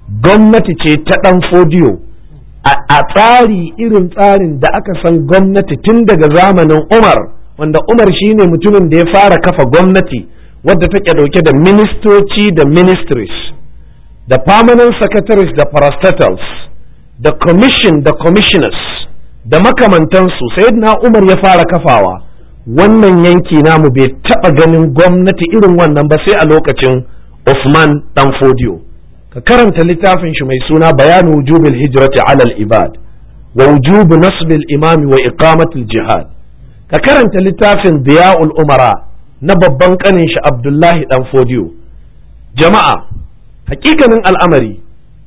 gwamnati ce ta ɗan fodiyo a tsari irin tsarin da aka san gwamnati tun daga zamanin umar wanda umar shine mutumin da ya fara kafa gwamnati wadda take dauke da ministoci da ministries da permanent secretaries da parastatals da commission da commissioners da makamantansu na umar ya fara kafawa wannan yanki namu bai taɓa ganin gwamnati irin wannan ba sai a lokacin Usman dan Fodiyo ka karanta littafin shi mai suna bayanu wujubil hijrati alal ibad wa wujubu nasbil imami wa iqamatul jihad ka karanta littafin diya'ul umara na babban kanin shi Abdullahi dan Fodiyo jama'a hakikanin al'amari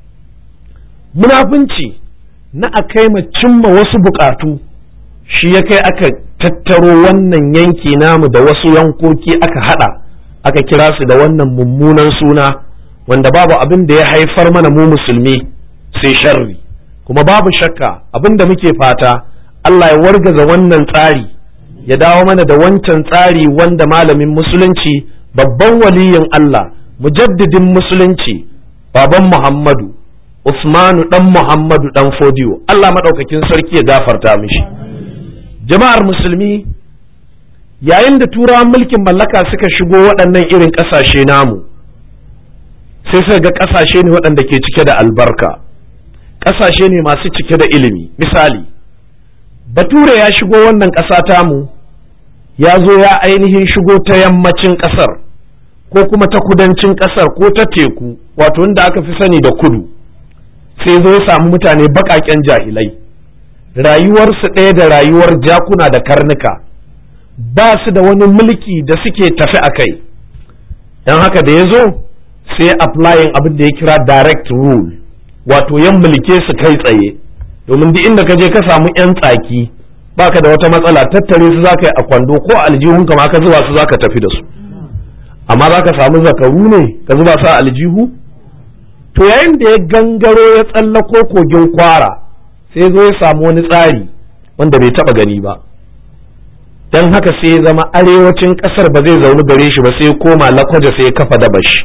munafunci na a kai ma cimma wasu bukatu shi ya kai aka tattaro wannan yanki namu da wasu yankoki aka hada aka kira su da wannan mummunan suna wanda babu abin da ya haifar mana mu musulmi sai sharri kuma babu shakka abin da muke fata Allah ya wargaza wannan tsari ya dawo mana da wancan tsari wanda malamin musulunci babban waliyin Allah mujaddidin musulunci baban Muhammadu Usmanu dan Muhammadu dan Fodiyo Allah maɗaukakin sarki ya gafarta mishi jama'ar musulmi yayin da turawan mulkin mallaka suka shigo waɗannan irin ƙasashe namu sai suka ga ƙasashe ne waɗanda ke cike da albarka ƙasashe ne masu cike da ilimi misali bature ya shigo wannan ƙasa tamu ya zo ya ainihin shigo ta yammacin ƙasar ko kuma ta kudancin ƙasar ko ta teku wato wanda aka fi sani da kudu sai zo ya samu mutane baƙaƙen jahilai rayuwarsu ɗaya da rayuwar jakuna da karnuka ba su da wani mulki da suke tafi a kai don haka da ya zo sai applying abin da ya kira direct rule wato yan mulke su kai tsaye domin duk inda ka je ka samu yan tsaki baka da wata matsala tattare su zaka yi a kwando ko aljihun ka ma ka zuba su zaka tafi da su amma zaka samu zakaru ne ka zuba su a aljihu to yayin da ya gangaro ya tsallako kogin kwara sai zo ya samu wani tsari wanda bai taba gani ba don haka sai ya zama arewacin kasar ba zai zaune gare shi ba sai ya koma lakwaje sai ya kafa dabashi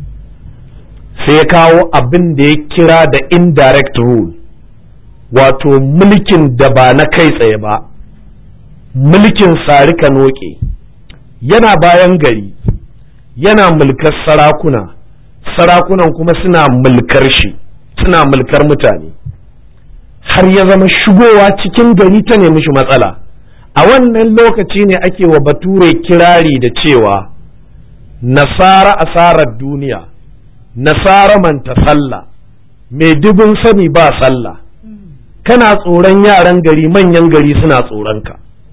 sai ya kawo abin da ya kira da indirect rule wato mulkin da ba na kai tsaye ba mulkin sarika noke yana bayan gari yana mulkar sarakuna sarakunan kuma suna mulkar shi suna mulkar mutane har ya zama shigowa cikin gari ta nemi shi matsala a wannan lokaci ne ake wa bature kirari da cewa nasara asarar duniya nasara manta sallah mai dubin sani ba sallah kana tsoron yaran gari manyan gari suna tsoronka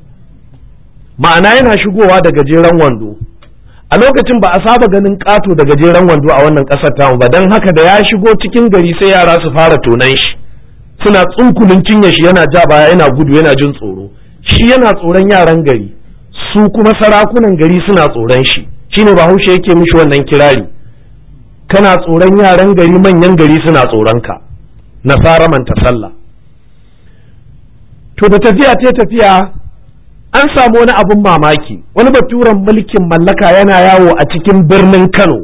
ma'ana yana shigowa da gajeren wando a lokacin ba a saba ganin ƙato da gajeren wando a wannan ƙasar tamu ba don haka da ya shigo cikin gari sai yara su fara tonan shi suna tsunkulin cinye shi yana ja baya yana gudu yana jin tsoro shi yana tsoron yaran gari su kuma sarakunan gari suna tsoron shi shine bahaushe yake mishi wannan kirari kana tsoron yaran gari manyan gari suna tsoron ka nasara manta sallah to da tafiya ta tafiya an samu wani abun mamaki wani baturen mulkin mallaka yana yawo a cikin birnin kano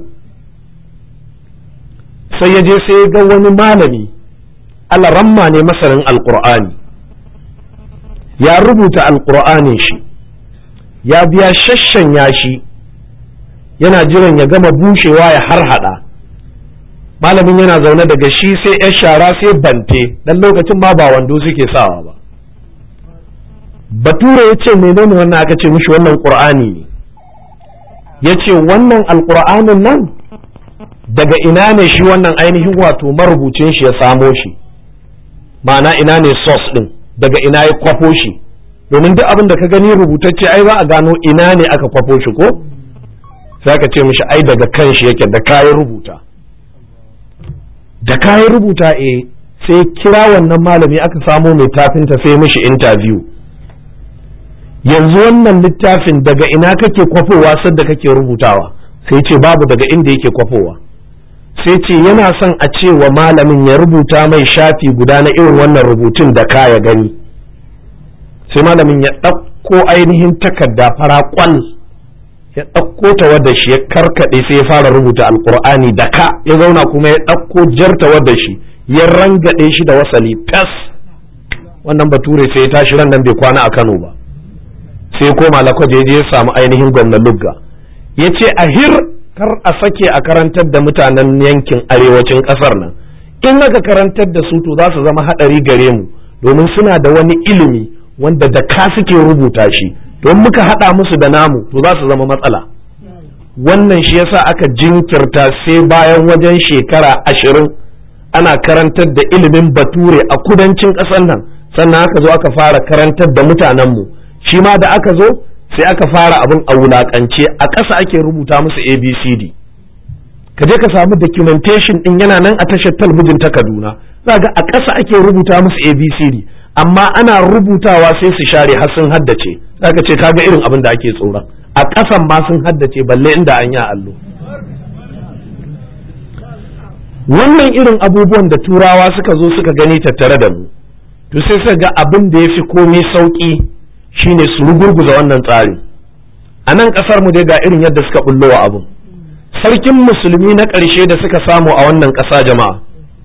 sai ya je sai ya ga wani malami alaramma ne masanin alkur'ani ya rubuta alkur'anin shi ya biya shashanya shi yana jiran ya gama bushewa ya harhaɗa malamin yana zaune daga shi sai ya shara sai bante dan lokacin ma ba wando suke sawa ba bature ya ce menene wannan aka ce mishi wannan qur'ani ne ya ce wannan alkur'anin nan daga ina ne shi wannan ainihin wato marubucin shi ya samo shi ma'ana ina ne source din daga ina ya kwafo shi domin duk abin da ka gani rubutacce ai za a gano ina ne aka kwafo shi ko sai aka ce mishi ai daga kan shi yake da kayan rubuta da kayan rubuta eh sai kira wannan malami aka samo mai tafinta sai mishi interview yanzu wannan littafin daga ina kake kwafowa sadda kake rubutawa sai ce babu daga inda yake kwafowa sai ce yana son a ce wa malamin ya rubuta mai shafi guda na irin wannan rubutun da ka ya gani sai malamin ya ɗauko ainihin takarda fara kwal ya ɗauko tawadda shi ya karkaɗe sai ya fara rubuta alkur'ani da ka ya zauna kuma ya ɗauko jar tawadda shi ya rangaɗe shi da wasali fes wannan bature sai ya tashi ran nan bai kwana a kano ba sai koma lakwaje je ya samu ainihin gwamnan lugga ya ce a hir kar a sake a karantar da mutanen yankin arewacin ƙasar nan in aka karantar da su to za su zama haɗari gare mu domin suna da wani ilimi wanda da ka suke rubuta shi don muka haɗa musu da namu to za su zama matsala wannan shi yasa aka jinkirta sai bayan wajen shekara ashirin ana karantar da ilimin bature a kudancin ƙasar nan sannan aka zo aka fara karantar da mutanenmu shi ma da aka zo sai aka fara abin a wulaƙance a ƙasa ake rubuta musu abcd ka je ka samu documentation din yana nan a tashar talbijin ta kaduna za ga a ƙasa ake rubuta musu abcd amma ana rubutawa sai su share har sun haddace zaka ce kaga irin abin da ake tsoron a ƙasan ma sun haddace balle inda an yi allo wannan irin abubuwan da turawa suka zo suka gani tattare da mu to sai suka ga abin da ya fi komai sauƙi shine su rugurguza wannan tsari a nan ƙasar mu dai ga irin yadda suka bullo wa abin sarkin musulmi na ƙarshe da suka samu a wannan ƙasa jama'a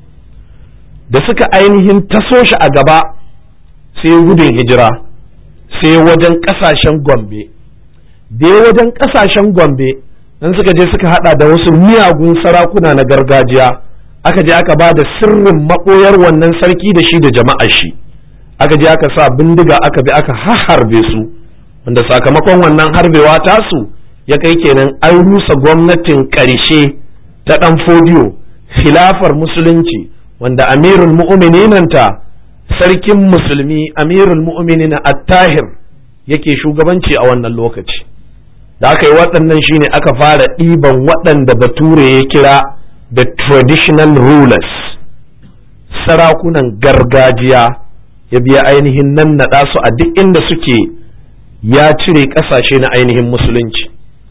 da suka ainihin taso shi a gaba sai gudun hijira sai wajen ƙasashen gombe da ya wajen ƙasashen gombe dan suka je suka hada da wasu miyagun sarakuna na gargajiya aka je aka ba da sirrin maɓoyar wannan sarki da shi da jama'ar shi aka je aka sa bindiga aka bi aka harbe su wanda sakamakon wannan harbewa tasu ya kai kenan an rusa gwamnatin ƙarshe ta ɗan fodiyo khilafar musulunci wanda amirul mu'mininanta sarkin musulmi amirul mu'minin at-tahir yake shugabanci a wannan lokaci da aka yi waɗannan shine aka fara ɗiban waɗanda bature ya kira the traditional rulers sarakunan gargajiya ya biya ainihin nan naɗa su a duk inda suke ya cire ƙasashe na ainihin musulunci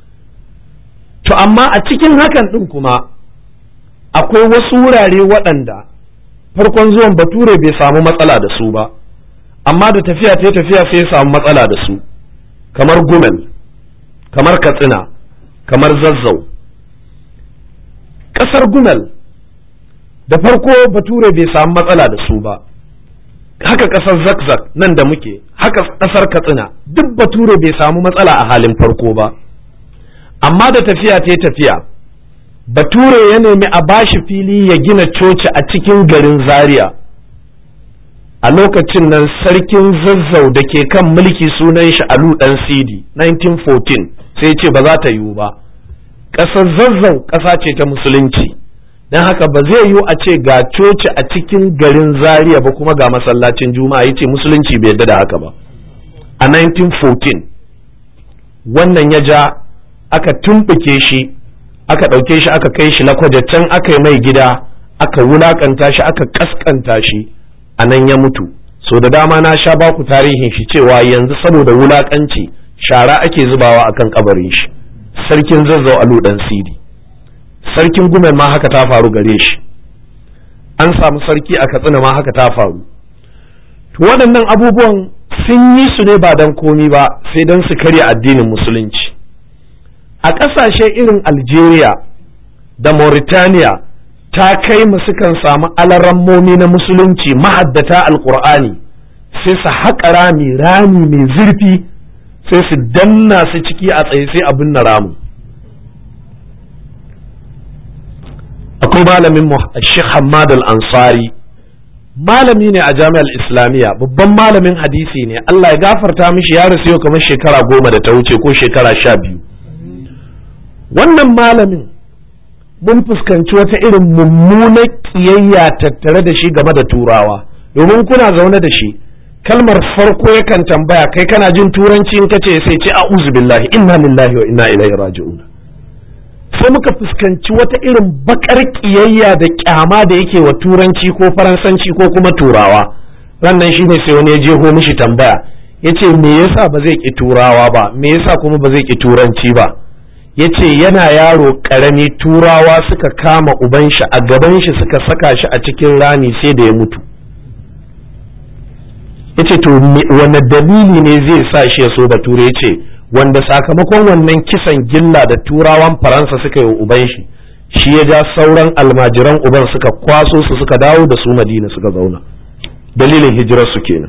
to amma a cikin hakan ɗin kuma akwai wasu wurare waɗanda farkon zuwan bature bai samu matsala da su ba amma da tafiya ta tafiya sai ya samu matsala da su kamar gumel kamar katsina kamar zazzau ƙasar gumel da farko bature bai samu matsala da su ba haka ƙasar zakzak nan da muke haka ƙasar katsina duk bature bai samu matsala a halin farko ba amma da tafiya ta tafiya bature ya nemi a bashi fili ya gina coci a cikin garin zaria a lokacin nan sarkin zazzau da ke kan mulki sunan shi alu dan sidi 1914 sai ce ba za ta yiwu ba ƙasar zazzau ƙasa ce ta musulunci don haka ba zai yiwu a ce ga coci a cikin garin zaria ba kuma ga masallacin juma'a ya ce musulunci bai yarda da haka ba a 1914 wannan ya ja aka tumɓuke shi aka ɗauke shi aka kai shi lakwaje can aka yi mai gida aka wulakanta shi aka kaskanta shi a nan ya mutu so da dama na sha baku tarihin shi cewa yanzu saboda wulakanci shara ake zubawa akan kabarin shi sarkin zazzau alu dan sidi sarkin gumen ma haka ta faru gare shi an samu sarki a katsina ma haka ta faru to waɗannan abubuwan sun yi su ne ba don komi ba sai don su karya addinin musulunci a ƙasashe irin algeria da mauritania ta kai mu sukan samu alarammomi na musulunci mahaddata alkur'ani sai su haƙa rami rami mai zurfi sai su danna su ciki a tsaye sai abin na ramu akwai malamin Sheikh Hamad al-Ansari malami ne a jami'ar islamiyya babban malamin hadisi ne Allah ya gafarta mishi ya rasu yau kamar shekara goma da ta wuce ko shekara sha biyu wannan malamin mun fuskanci wata irin mummunar ƙiyayya tattare da shi game da turawa domin kuna zaune da shi kalmar farko yakan tambaya kai kana jin turanci in kace sai ce a'udhu billahi inna lillahi wa inna ilaihi raji'un sai muka fuskanci wata irin bakar ƙiyayya da kyama da yake wa turanci ko faransanci ko kuma turawa rannan shine sai wani ya jeho mishi tambaya yace me yasa ba zai ki turawa ba me yasa kuma ba zai ki turanci ba ya ce yana yaro ƙarami turawa suka kama uban shi a gaban shi suka saka shi a cikin rami sai da ya mutu ya ce to wane dalili ne zai sa shi ya so bature ya ce wanda sakamakon wannan kisan gilla da turawan faransa suka yi uban shi shi ya ja sauran almajiran uban suka kwaso su suka dawo da su madina suka zauna dalilin hijirar su kenan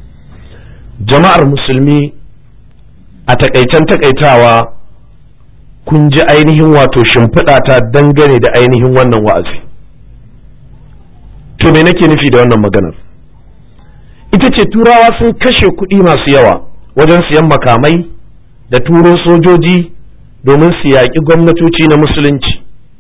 jama'ar musulmi a takaicen takaitawa kun ji ainihin wato shimfiɗa ta dangane da ainihin wannan wa'azi to me nake nufi da wannan maganar ita ce turawa sun kashe kuɗi masu yawa wajen siyan makamai da turo sojoji domin su yaƙi gwamnatoci na musulunci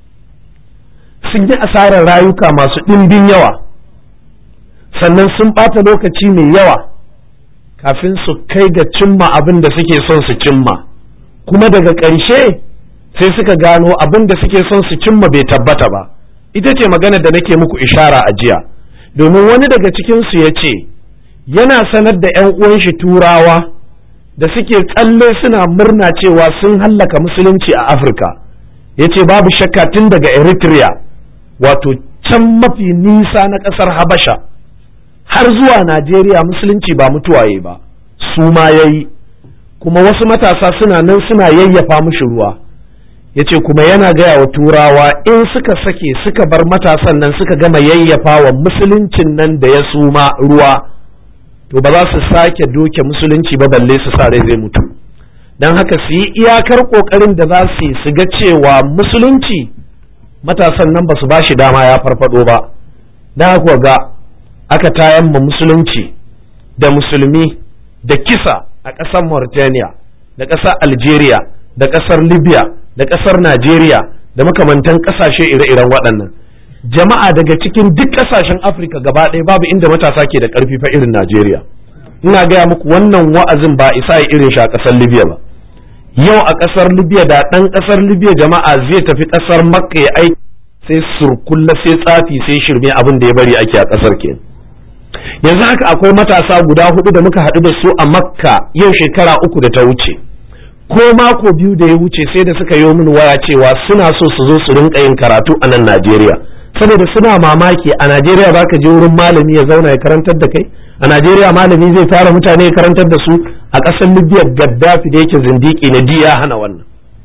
sun yi asarar rayuka masu ɗimbin yawa sannan sun ɓata lokaci mai yawa kafin su kai ga cimma abin da suke son su cimma kuma daga ƙarshe sai suka gano abin da suke son su cimma bai tabbata ba ita ce magana da nake muku ishara a jiya domin wani daga cikinsu ya ce yana sanar da 'yan uwan shi turawa da suke tsalle suna murna cewa sun hallaka musulunci a afirka ya ce babu shakka tun daga eritrea wato can mafi nisa na ƙasar habasha har zuwa najeriya musulunci ba mutuwaye ba su ma ya yi kuma wasu matasa suna nan suna yayyafa mushi ruwa ya ce kuma yana gaya wa turawa in suka sake suka bar matasan nan suka gama yayyafa wa musuluncin nan da ya suma ruwa to ba za su sake doke musulunci ba balle su sa rai zai mutu don haka su yi iyakar kokarin da za su yi su ga cewa musulunci matasan nan ba su ba shi dama ya farfado ba don haka ga aka tayan ma musulunci da musulmi da kisa a ƙasar Mauritania da ƙasar Algeria da ƙasar Libya da ƙasar Najeriya da makamantan ƙasashe ire-iren waɗannan jama'a daga cikin duk ƙasashen Afirka gaba ɗaya babu inda matasa ke da ƙarfi fa irin Najeriya ina gaya muku wannan wa'azin ba isa ya irin shi a ƙasar Libya ba yau a ƙasar Libya da ɗan ƙasar Libya jama'a zai tafi ƙasar Makka ya aiki sai surkulla sai tsafi sai shirme abin da ya bari ake a ƙasar kenan yanzu haka akwai matasa guda hudu da muka haɗu da su a makka yau shekara uku da ta wuce ko mako biyu da ya wuce sai da suka yi min waya cewa suna so su zo su rinka yin karatu a nan najeriya saboda suna mamaki a najeriya za ka je wurin malami ya zauna ya karantar da kai a najeriya malami zai tara mutane ya karantar da su a ƙasar libya gaddafi da yake zindiki na ji ya hana wannan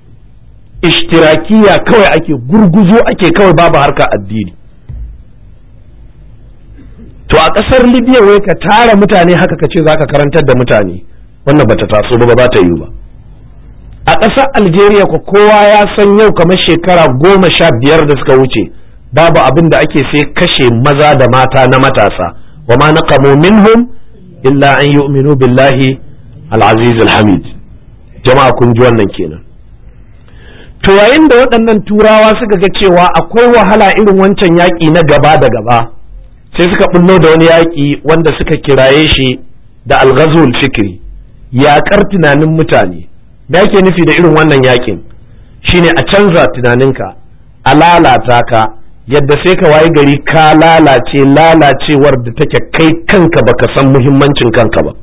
ishtirakiya kawai ake gurguzo ake kawai babu harka addini to a ƙasar libya wai ka tara mutane haka ka ce za ka karantar da mutane wannan bata taso ba ba ta yi ba a ƙasar algeria ko kowa ya san yau kamar shekara goma sha biyar da suka wuce babu abin da ake sai kashe maza da mata na matasa wa ma naqamu minhum illa an yu'minu billahi al-aziz al-hamid jama'a kun ji wannan kenan to yayin da waɗannan turawa suka ga cewa akwai wahala irin wancan yaƙi na gaba da gaba sai suka bullo da wani yaƙi wanda suka kiraye shi da alghazul fikri yaƙar tunanin mutane me ake nufi da irin wannan yaƙin shine a canza tunaninka a lalata ka yadda sai ka waye gari ka lalace lalacewar da take kai kanka baka san muhimmancin kanka ba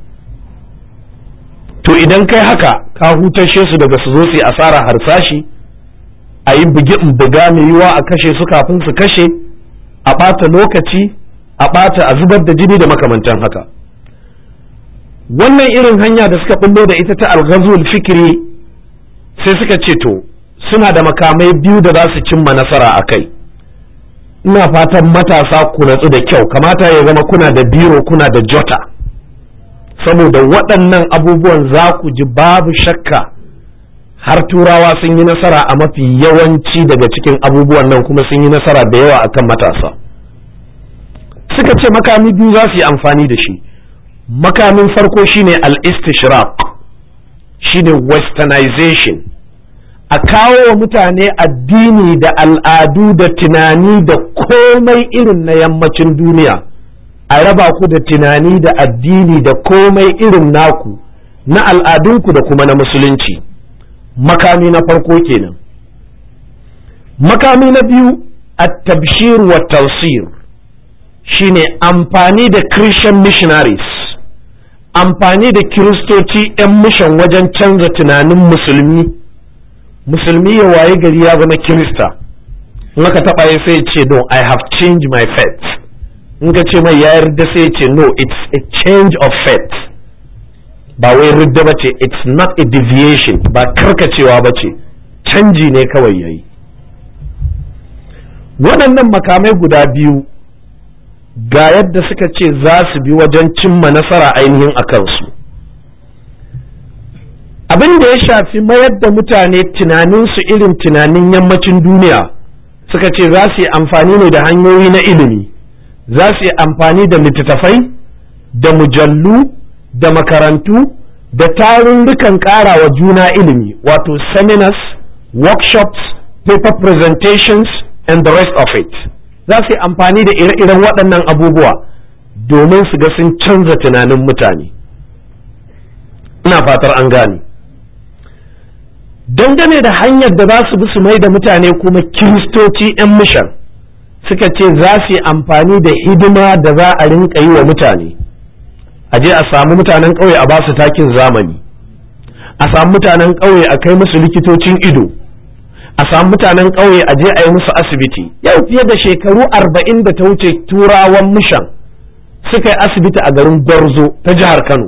to idan kai haka ka hutashe su daga su zo su yi asara harsashi a yi bugi buga mai yiwa a kashe su kafin su kashe a ɓata lokaci a ɓata a zubar da jini da makamantan haka wannan irin hanya da suka bullo da ita ta alghazul fikiri sai suka ce to suna da makamai biyu da za su cimma nasara a kai ina fatan matasa ku natsu da kyau kamata ya zama kuna da biro kuna da jota saboda waɗannan abubuwan za ku ji babu shakka har turawa sun yi nasara a mafi yawanci daga cikin abubuwan nan kuma sun yi nasara da yawa akan matasa suka ce makami biyu za su yi amfani da shi makamin farko shine al-istishraq shine westernization a kawo wa mutane addini da al'adu da tunani da komai irin na yammacin duniya a raba ku da tunani da addini da komai irin naku na al'adunku da kuma na musulunci makami na farko kenan makami na biyu at-tabshir wa tawsir shine amfani da christian missionaries amfani da kiristoci 'yan mishan wajen canza tunanin musulmi musulmi ya waye gari ya zama kirista in aka taɓa ya sai ce no i have changed my faith in ka ce mai ya yarda sai ce no it's a change of faith ba wai ridda ba ce it's not a deviation ba karkacewa ba ce canji ne kawai yayi waɗannan makamai guda biyu ga yadda suka ce za su bi wajen cimma nasara ainihin a kansu abin da ya shafi mayar da mutane tunaninsu irin tunanin yammacin duniya suka ce za su yi amfani ne da hanyoyi na ilimi za su yi amfani da littattafai da mujallu da makarantu da tarurrukan ƙara wa juna ilimi wato seminars workshops paper presentations and the rest of it za su yi amfani da ire-iren waɗannan abubuwa domin su ga sun canza tunanin mutane ina fatar an gane dangane da hanyar da za su bi su mai da mutane kuma kiristoci 'yan mishan suka ce za su yi amfani da hidima da za a rinka yi wa mutane a je a samu mutanen ƙauye a ba su takin zamani a samu mutanen ƙauye a kai musu likitocin ido a samu mutanen ƙauye a je a yi musu asibiti yau fiye da shekaru arba'in da ta wuce turawan mishan suka yi asibiti a garin gwarzo ta jihar kano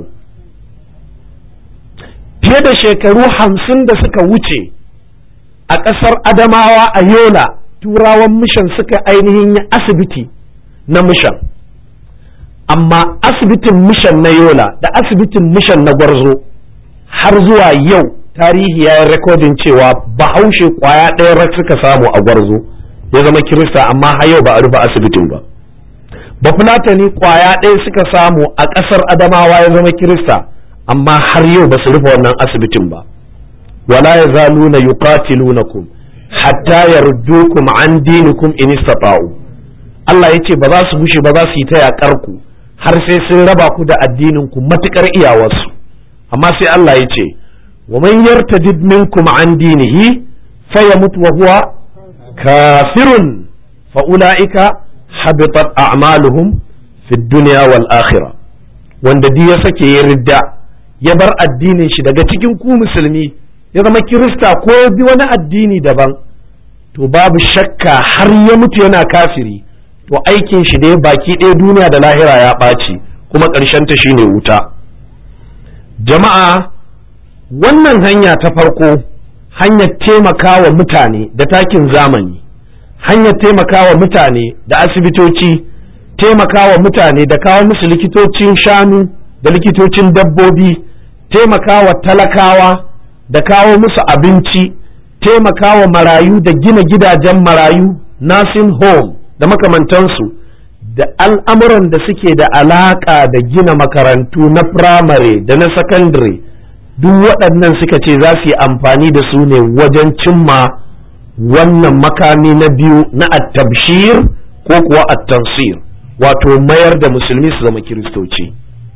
fiye da shekaru hamsin da suka wuce a ƙasar adamawa a yola turawan mishan suka ainihin yi asibiti na mishan amma asibitin mishan na yola da asibitin mishan na gwarzo har zuwa yau tarihi ya yi rekodin cewa bahaushe kwaya ɗaya rak suka samu a gwarzo ya zama kirista amma har yau ba a rufe asibitin ba bafulatani kwaya ɗaya suka samu a ƙasar adamawa ya zama kirista amma har yau ba su rufe wannan asibitin ba wala ya zaluna yuqatilunakum hatta yaruddukum an dinikum in istata'u Allah ya ce ba za su gushe ba za su yi ta yaƙar ku har sai sun raba ku da addinin ku matukar iyawarsu amma sai Allah ya ce wa man yartadid minkum an dinihi fayamut wa huwa kafirun fa ulaika habitat a'maluhum fid dunya wal akhirah wanda di ya sake ya ridda ya bar addinin shi daga cikin ku musulmi ya zama kirista ko ya bi wani addini daban to babu shakka har ya mutu yana kafiri to aikin shi dai baki ɗaya duniya da lahira ya ɓaci kuma ƙarshen ta shine wuta jama'a wannan hanya ta farko hanyar taimakawa mutane da takin zamani hanyar taimakawa mutane da asibitoci taimakawa mutane da kawo musu likitocin shanu da likitocin dabbobi taimakawa talakawa da kawo musu abinci taimakawa marayu da gina gidajen marayu nursing home da makamantansu da al'amuran da suke da alaƙa da gina makarantu na firamare da na sakandare duk waɗannan suka ce za su yi amfani da su ne wajen cimma wannan makami na biyu na attabshir ko kuwa attansir wato mayar da musulmi su zama kiristoci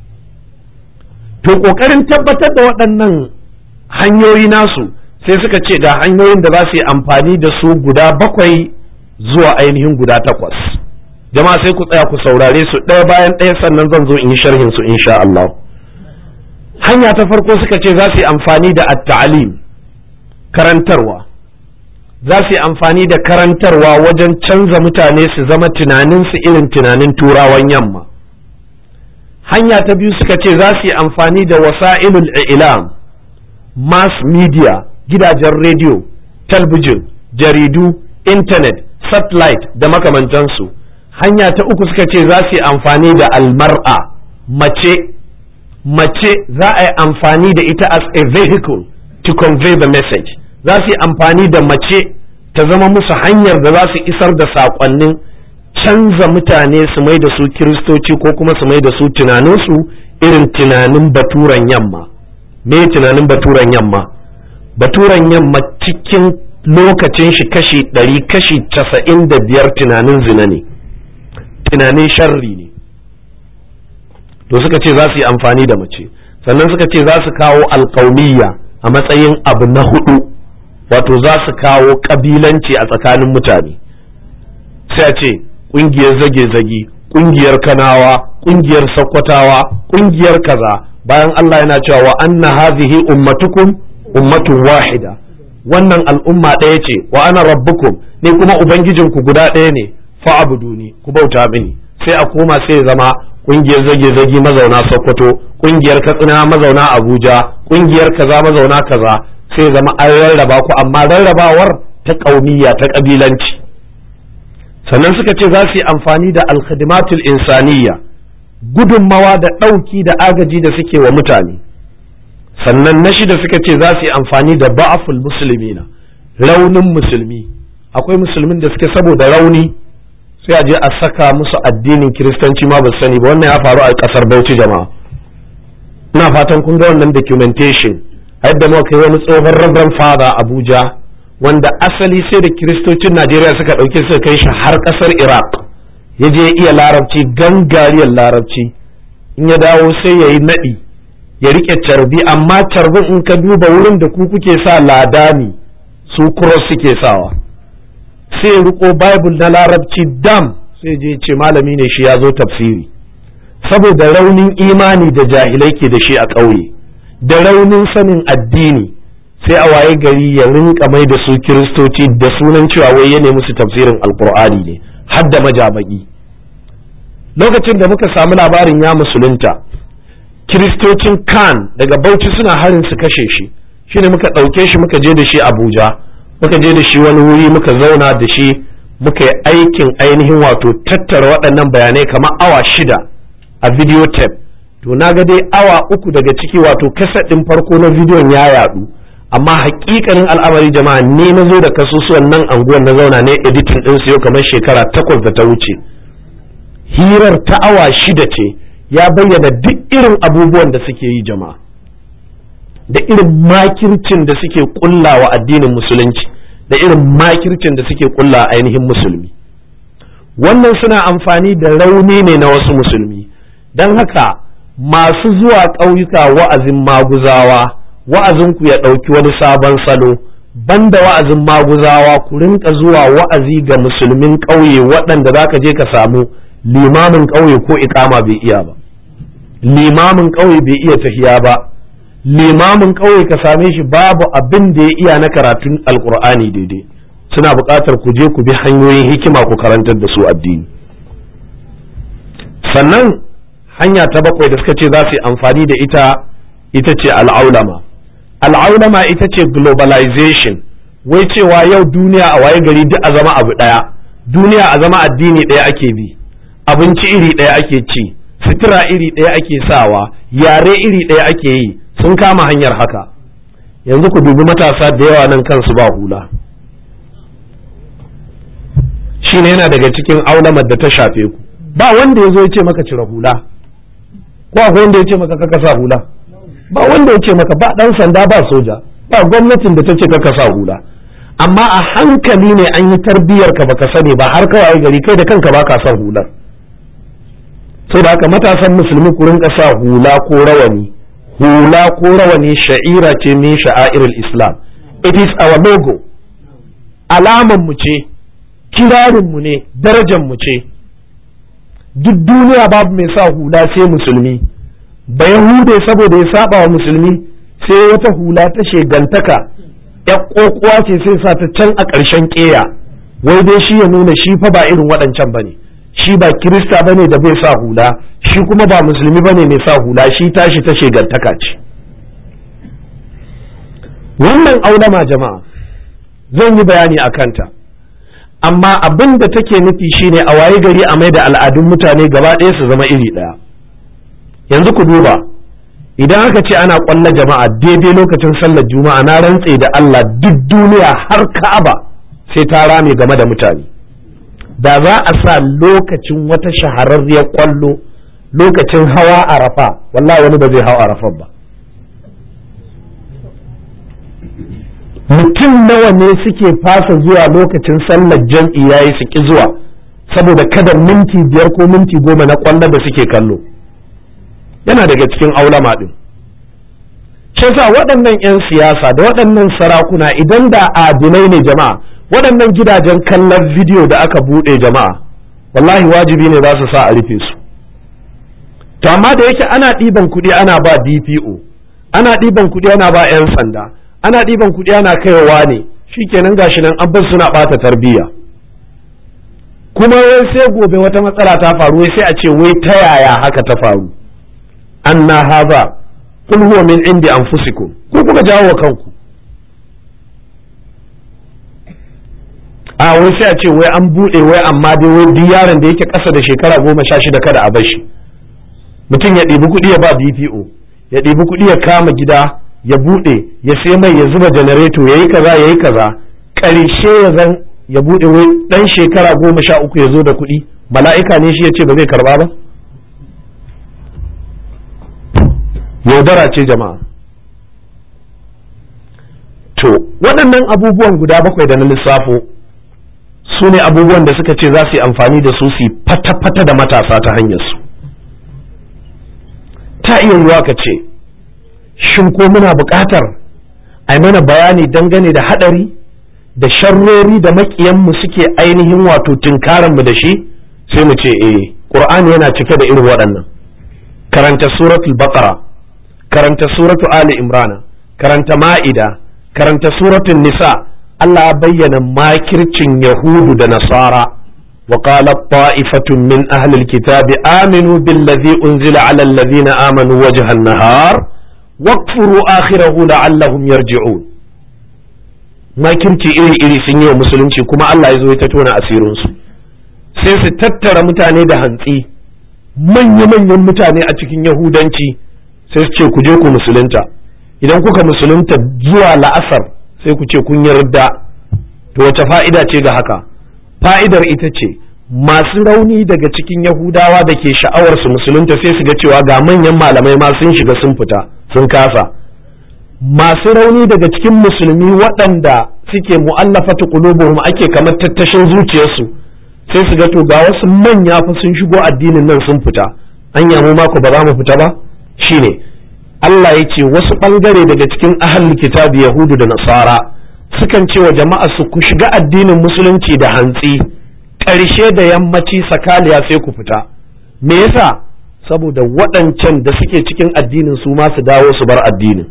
to ƙoƙarin tabbatar da waɗannan hanyoyi nasu sai suka ce ga hanyoyin da za su yi amfani da su guda bakwai zuwa ainihin guda takwas jama'a sai ku tsaya ku saurare su ɗaya bayan ɗaya sannan zan zo in yi sharhin su insha Allah hanya ta farko suka ce za su yi amfani da at-ta'lim karantarwa za su yi amfani da karantarwa wajen canza mutane su zama tunaninsu irin tunanin turawan yamma hanya ta biyu suka ce za su yi amfani da wasa'ilul ilam mass media gidajen rediyo talbijin jaridu intanet satellite da makamantansu hanya ta uku suka ce za su yi amfani da almar'a mace mace za a yi amfani da ita as a vehicle to convey the message za su yi amfani da mace ta zama musu hanyar da za su isar da saƙonnin canza mutane su mai da su kiristoci ko kuma su mai da su tunaninsu irin tunanin baturan yamma me tunanin baturan yamma baturan yamma cikin lokacin shi kashi ɗari kashi casa'in da biyar tunanin zina ne tunanin sharri ne to suka ce za su yi amfani da mace sannan suka ce za su kawo alkauniya a matsayin abu na hudu wato za su kawo kabilanci a tsakanin mutane sai a ce ƙungiyar zage-zage ƙungiyar kanawa ƙungiyar sakkwatawa ƙungiyar kaza bayan Allah yana cewa wa anna hadhihi ummatukum ummatun wahida wannan al'umma ɗaya ce wa ana rabbukum ni kuma ubangijinku guda ɗaya ne fa'buduni ku bauta mini sai a koma sai ya zama ƙungiyar zage-zage mazauna sokoto kungiyar katsina mazauna abuja kungiyar kaza mazauna kaza sai zama an rarraba ku amma rarrabawar ta ƙaumiyya ta ƙabilanci sannan suka ce za su yi amfani da alkhadimatul insaniya gudunmawa da ɗauki da agaji da suke wa mutane sannan na shida suka ce za su yi amfani da ba'aful musulmina raunin musulmi akwai musulmin da suke saboda rauni sai a je a saka musu addinin kiristanci ma ba sani ba wannan ya faru a ƙasar bauchi jama'a ina fatan kun ga wannan documentation yadda muka kai wani tsohon reverend father abuja wanda asali sai da kiristocin najeriya suka ɗauke suka kai shi har ƙasar iraq ya je iya larabci gangariyar larabci in ya dawo sai ya yi naɗi ya riƙe carbi amma carbin in ka duba wurin da ku kuke sa ladani su cross suke sawa sai ya riko bible na larabci dam sai je ce malami ne shi ya zo tafsiri saboda raunin imani da jahilai ke da shi a ƙauye da raunin sanin addini sai a waye gari ya rinka mai da su kiristoci da sunan cewa wai ya musu tafsirin alkur'ani ne har da majabaki lokacin da muka samu labarin ya musulunta kiristocin kan daga bauchi suna harin su kashe shi shine muka ɗauke shi muka je da shi abuja muka je da shi wani wuri muka zauna da shi muka yi aikin ainihin wato tattara waɗannan bayanai kamar awa shida a video tape to na ga dai awa uku daga ciki wato kasa ɗin farko na bidiyon ya yaɗu amma hakikanin al'amari jama'a ne na zo da kasusuwan nan anguwan na zauna ne editing ɗin su yau kamar shekara takwas da ta wuce hirar ta awa shida ce ya bayyana duk irin abubuwan da suke yi jama'a da irin makircin da suke kullawa addinin musulunci da irin makircin da suke kulla ainihin musulmi wannan suna amfani da rauni ne na wasu musulmi don haka masu zuwa ƙauyuka wa'azin maguzawa wa'azinku ya ɗauki wani sabon salo banda wa'azin maguzawa ku rinka zuwa wa'azi ga musulmin ƙauye waɗanda za ka je ka samu limamin ƙauye ko iƙama bai iya ba limamin ƙauye bai iya tahiya ba limamin ƙauye ka same shi babu abin da ya iya na karatun alƙur'ani daidai suna buƙatar ku je ku bi hanyoyin hikima ku karantar da su addini sannan hanya ta bakwai da suka ce za su yi amfani da ita ita ce al'aulama al'aulama ita ce globalization wai cewa yau duniya a waye gari duk a zama abu ɗaya duniya a zama addini ɗaya ake bi abinci iri ɗaya ake ci sutura iri ɗaya ake sawa yare iri ɗaya ake yi sun kama hanyar haka yanzu ku dubi matasa da yawa nan kansu ba hula shine yana daga cikin aulamar da ta shafe ku ba wanda ya zo ya ce maka cire hula ko akwai wanda ya ce maka kaka sa hula ba wanda ya ce maka ba dan sanda ba soja ba gwamnatin da ta ce kaka sa hula amma a hankali ne an yi tarbiyyar ka baka sani ba har kawai gari kai da kanka baka son hular sai da haka matasan musulmi ku rinka sa hula ko rawani hula ko rawani sha'ira ce min sha'airul islam it is our logo alaman mu ce kirarin mu ne darajar mu ce duk duniya babu mai sa hula sai musulmi ba yahude saboda ya saba wa musulmi sai wata hula ta shegantaka ya kokuwa ce sai sa ta can a ƙarshen ƙeya wai dai shi ya nuna shi fa ba irin waɗancan bane shi ba kirista bane da bai sa hula shi kuma ba musulmi bane mai sa hula shi tashi ta shegantaka ce wannan aulama jama'a zan yi bayani a kanta amma abin da take nufi shine a waye gari a mai da al'adun mutane gaba ɗaya su zama iri ɗaya yanzu ku duba idan aka ce ana ƙwallon jama'a daidai lokacin sallar juma'a na rantse da Allah duk duniya har ka'aba sai ta rame game da mutane da za a sa lokacin wata shahararriyar ƙwallo lokacin hawa arafa wallahi wani ba zai hawa arafa ba mutum nawa ne suke fasa zuwa lokacin sallar jam'i yayi su ki zuwa saboda kada minti biyar ko minti goma na kwallo da suke kallo yana daga cikin aulama din sa waɗannan 'yan siyasa da waɗannan sarakuna idan da adinai ne jama'a waɗannan gidajen kallon bidiyo da aka buɗe jama'a wallahi wajibi ne za su sa a rufe su to amma da yake ana ɗiban kuɗi ana ba dpo ana ɗiban kuɗi ana ba 'yan sanda ana ɗiban kuɗi ana kaiwa ne shikenan gashi nan abbas suna ɓata tarbiyya kuma wai sai gobe wata matsala ta faru wai sai a ce wai ta yaya haka ta faru anna hadha qul huwa min indi anfusikum ko kuka jawo wa kanku a wai sai a ce wai an bude wai amma dai wai duk yaron da yake ƙasa da shekara goma sha shida kada a bashi mutum ya ɗibi kuɗi ya ba BPO ya ɗibi kuɗi ya kama gida ya bude ya sai mai ya zuba janareto ya yi kaza ya yi kaza ƙarshe ya zan ya bude wai ɗan shekara goma sha uku ya zo da kuɗi mala'ika ne shi ya ce ba zai karba ba yaudara ce jama'a to waɗannan abubuwan guda bakwai da na lissafo su ne abubuwan da suka ce za su yi amfani da su su fata-fata da matasa ta hanyar su ta iya yiwa ka ce shin ko muna buƙatar a yi mana bayani dangane da haɗari da sharrori da maƙiyanmu suke ainihin wato tunkaranmu da shi sai mu ce eh ƙur'ani yana cike da irin waɗannan karanta suratul baqara karanta suratu ali imrana karanta ma'ida karanta suratul nisa Allah ya bayyana makircin yahudu da nasara wa qala ta'ifatun min ahli alkitabi aminu billazi unzila ala alladhina amanu wajha an-nahar wakfuru akhirahu la'allahum yarji'un makirci iri iri sun yi wa musulunci kuma Allah ya zo ya tona asirin su sai su tattara mutane da hantsi manya-manyan mutane a cikin yahudanci sai su ce ku je ku musulunta idan kuka musulunta zuwa la'asar sai ku ce kun yarda to wace fa'ida ce ga haka fa'idar ita ce masu rauni daga cikin yahudawa da ke sha'awar su musulunta sai su ga cewa ga manyan malamai ma sun shiga sun fita sun kasa masu rauni daga cikin musulmi waɗanda suke mu'allafatu qulubuhum ake kamar tattashin zuciyarsu sai su ga to ga wasu manya fa sun shigo addinin nan sun fita an yamu mako ba za mu fita ba shine Allah ya ce wasu ɓangare daga cikin ahalul kitabi yahudu da nasara sukan ce wa jama'a su ku shiga addinin musulunci da hantsi ƙarshe da yammaci sakaliya sai ku fita me yasa saboda waɗancan da suke cikin addinin su ma su dawo su bar addinin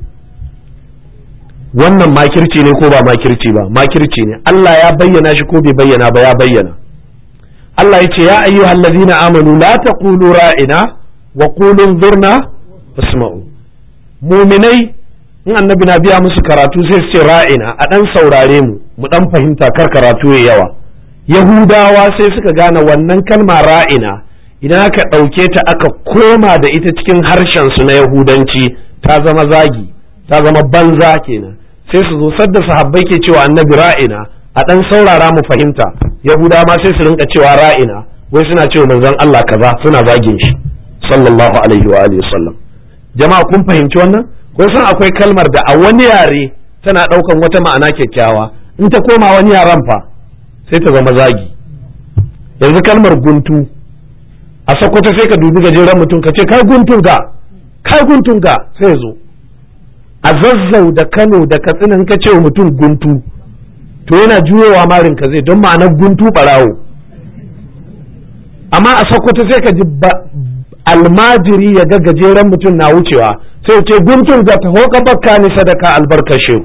wannan makirci ne ko ba makirci ba makirci ne Allah ya bayyana shi ko bai bayyana ba ya bayyana Allah ya ce ya ayyuhallazina amanu la taqulu ra'ina wa qulu zurna wasma'u muminai in annabi na biya musu karatu sai su ce ra'ina a dan saurare mu mu dan fahimta kar karatu ya yawa yahudawa sai suka gane wannan kalma ra'ina idan aka ɗauke ta aka koma da ita cikin harshen su na yahudanci ta zama zagi ta zama banza kenan sai su zo sadda sahabbai ke cewa annabi ra'ina a dan saurara mu fahimta yahudawa ma sai su rinka cewa ra'ina wai suna cewa manzon Allah kaza suna zagin shi sallallahu alaihi wa alihi wasallam jama'a kun fahimci wannan kun san akwai kalmar da a wani yare tana ɗaukan wata ma'ana kyakkyawa in ta koma wani yaren fa sai ta zama zagi yanzu kalmar guntu a sokoto sai ka dubi gajeren mutum ka ce kai guntun ga kai guntun ga sai zo a zazzau da kano da katsina in ka ce wa mutum guntu to yana juyowa marin ka zai don ma'anar guntu barawo amma a sokoto sai ka ji almajiri ya ga gajeren mutum na wucewa sai ce guntun za ta hoka bakka ni sadaka albarkashe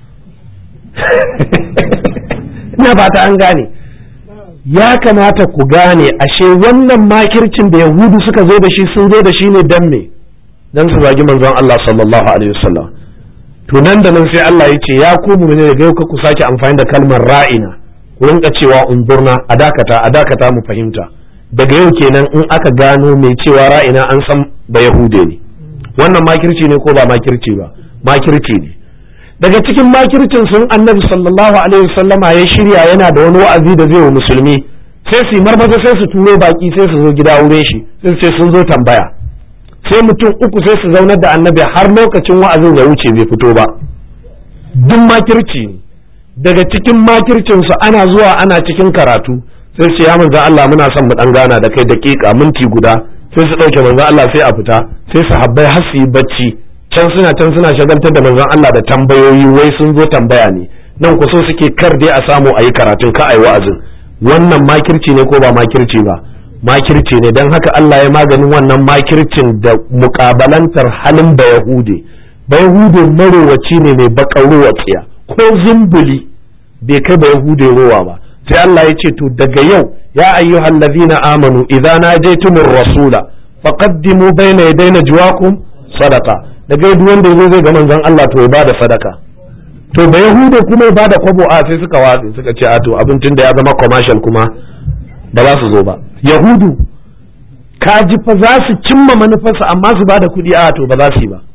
ina fata an gane ya kamata ku gane ashe wannan makircin da yahudu suka zo da shi sun zo da shi ne dan me dan su zagi manzon Allah sallallahu alaihi wasallam to nan da nan sai Allah ya ce ya ku mu ne daga yau ku sake amfani da kalmar ra'ina ku rinka cewa unzurna a dakata a dakata mu fahimta daga yau kenan in aka gano mai cewa ra'ina an san ba yahude ne wannan makirci ne ko ba makirci ba makirci ne daga cikin makircin sun annabi sallallahu alaihi wasallama ya shirya yana da wani wa'azi da zai wa musulmi sai su marmaza sai su turo baki sai su zo gida wurin shi sai su ce sun zo tambaya sai mutum uku sai su zaunar da annabi har lokacin wa'azin ya wuce bai fito ba duk makirci ne daga cikin makircin su ana zuwa ana cikin karatu sai su ya manzan Allah muna son mu dan gana da kai daƙiƙa minti guda sai su ɗauke manzan Allah sai a fita sai su habbai har su yi bacci can suna can suna shagaltar da manzan Allah da tambayoyi wai sun zo tambaya ne nan ku so suke kar dai a samu a yi karatun ka a yi wa'azin wannan makirci ne ko ba makirci ba makirci ne don haka Allah ya maganin wannan makircin da mukabalantar halin ba yahude ba yahude marowaci ne mai bakar ruwa tsiya ko zumbuli bai kai ba yahude rowa ba sai Allah ya ce to daga yau ya ayyuhal ladina amanu idza najaytumur rasula faqaddimu bayna yaday najwakum sadaqa daga duk wanda yazo zai ga manzon Allah to ya bada sadaka to da yahuda kuma ya bada kwabo a sai suka watsi suka ce a to abincin da ya zama commercial kuma ba za su zo ba yahudu ka ji fa za su cimma manufarsa amma su bada kuɗi a to ba za su yi ba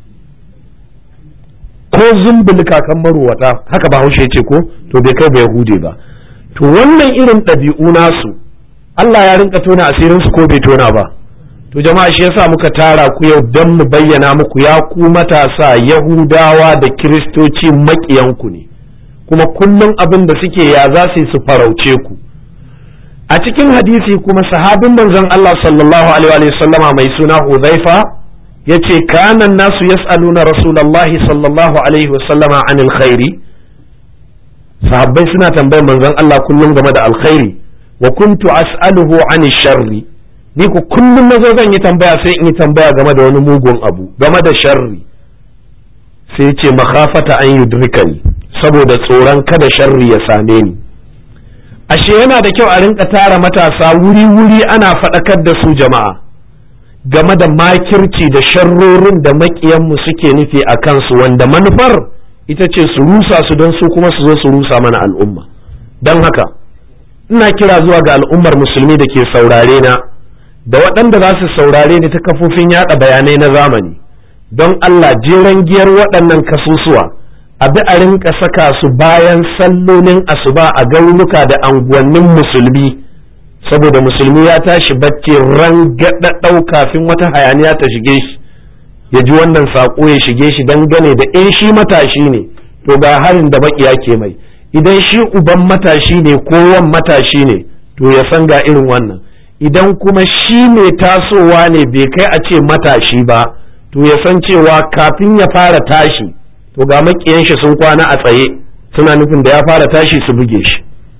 ko zumbul kakan marowata haka ba haushe ce ko to bai kai ba yahude ba to wannan irin ɗabi'u nasu Allah ya rinka tona asirin su ko bai tona ba to jama'a shi yasa muka tara ku yau don mu bayyana muku ya ku matasa yahudawa da kiristoci maƙiyanku ne kuma kullum abin da suke ya za su yi su farauce ku a cikin hadisi kuma sahabin manzon Allah sallallahu alaihi wa sallama mai suna Hudhaifa yace kana nasu yas'aluna rasulullahi sallallahu alaihi wa sallama anil khairi sahabbai suna tambayar manzon Allah kullum game da alkhairi wa kuntu as'aluhu anil sharri ni ku kullum nazo zan yi tambaya sai in yi tambaya game da wani mugun abu game da sharri sai ce makhafata an yudrikani saboda tsoron kada sharri ya same ni ashe yana da kyau a rinka tara matasa wuri-wuri ana faɗakar da su jama'a game da makirci da sharrorin da maƙiyanmu suke nufi a kansu wanda manufar ita ce su rusa su don su kuma su zo su rusa mana al'umma don haka ina kira zuwa ga al'ummar musulmi da ke saurare na da waɗanda za su saurare ni ta kafofin yaɗa bayanai na zamani don Allah jeren giyar waɗannan kasusuwa a bi a rinka saka su bayan sallolin asuba a garuruka da anguwannin musulmi saboda musulmi ya tashi bacci ran gaɗaɗau kafin wata hayaniya ta shige shi ya ji wannan saƙo ya shige shi dangane da in shi matashi ne to ga harin da baƙiya ke mai idan shi uban matashi ne ko wan matashi ne to ya san ga irin wannan idan kuma shi mai tasowa ne bai kai a ce matashi ba to ya san cewa kafin ya fara tashi to ga makiyan shi sun kwana a tsaye suna nufin da ya fara tashi su buge shi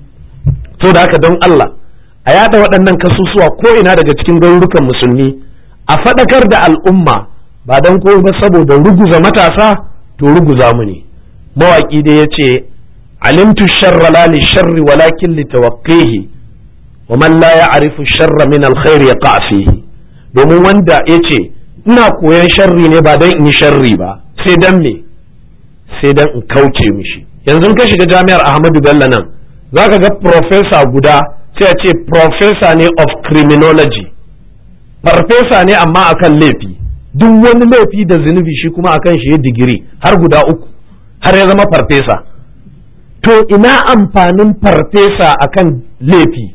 to da haka don Allah a yada waɗannan kasusuwa ko ina daga cikin garurukan musulmi a faɗakar da al'umma ba don ko ba saboda ruguza matasa to ruguza mu ne mawaƙi dai ya ce alimtu sharra la li sharri walakin li tawaqqihi wa man la ya'rifu sharra min alkhair yaqa fihi domin wanda yace ina koyan sharri ne ba dan in yi sharri ba sai dan me sai dan in kauce mishi yanzu ka shiga jami'ar Ahmadu Bello nan zaka ga professor guda sai a ce professor ne of criminology farfesa ne amma akan laifi duk wani laifi da zunubi shi kuma akan shi ya digiri har guda uku har ya zama farfesa to ina amfanin farfesa akan laifi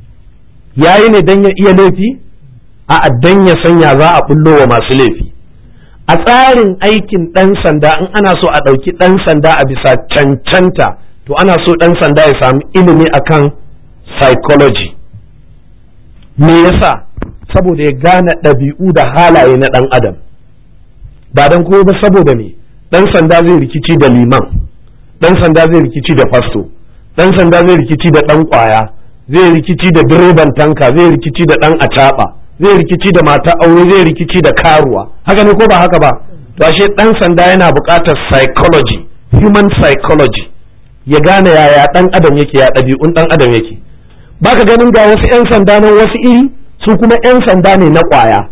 yayi ne dan ya iya laifi a dan ya sanya za a bullo wa masu laifi a tsarin aikin ɗan sanda in ana so a ɗauki ɗan sanda a bisa cancanta to ana so ɗan sanda ya sami ilimi akan psychology me yasa saboda ya gane ɗabi'u da halaye na ɗan adam ba don kuma ba saboda me ɗan sanda zai rikici da liman ɗan sanda zai rikici da fasto ɗan sanda zai rikici da ɗan ƙwaya zai rikici da direban tanka zai rikici da ɗan acaɓa zai rikici da mata aure zai rikici da karuwa haka ne ko ba haka ba to ashe ɗan sanda yana buƙatar psychology human psychology ya gane yaya ɗan adam yake ya ɗabi'un ɗan adam yake baka ganin ga wasu 'yan sanda nan wasu iri su kuma 'yan sanda ne na ƙwaya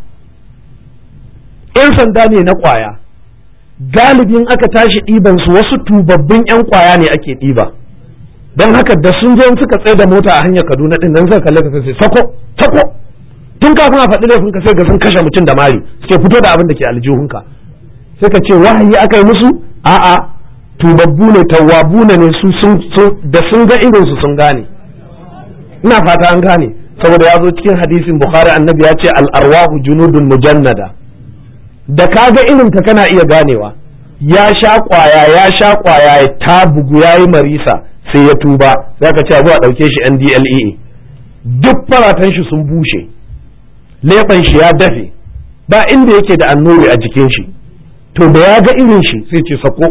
'yan sanda ne na ƙwaya galibin aka tashi ɗiban su wasu tubabbin 'yan ƙwaya ne ake ɗiba don haka da sun je suka tsaye da mota a hanyar kaduna ɗin nan zai kalle ka sai sako sako tun kafin a faɗi laifin ka sai ga sun kashe mutum da mari suke fito da abin da ke aljihunka sai ka ce wahayi aka yi musu a'a tubabbu ne tawwabu ne su sun da sun ga irinsu sun gane ina fata an gane saboda ya zo cikin hadisin bukhari annabi ya ce al'arwahu junudun mujannada da ka ga irin ka kana iya ganewa ya sha kwaya ya sha kwaya ta bugu ya yi marisa sai ya tuba za ka ce abu a ɗauke shi ndlea duk faratan shi sun bushe leɓen shi ya dafe ba inda yake da annuri a jikin shi to da ya ga irin shi sai ce sako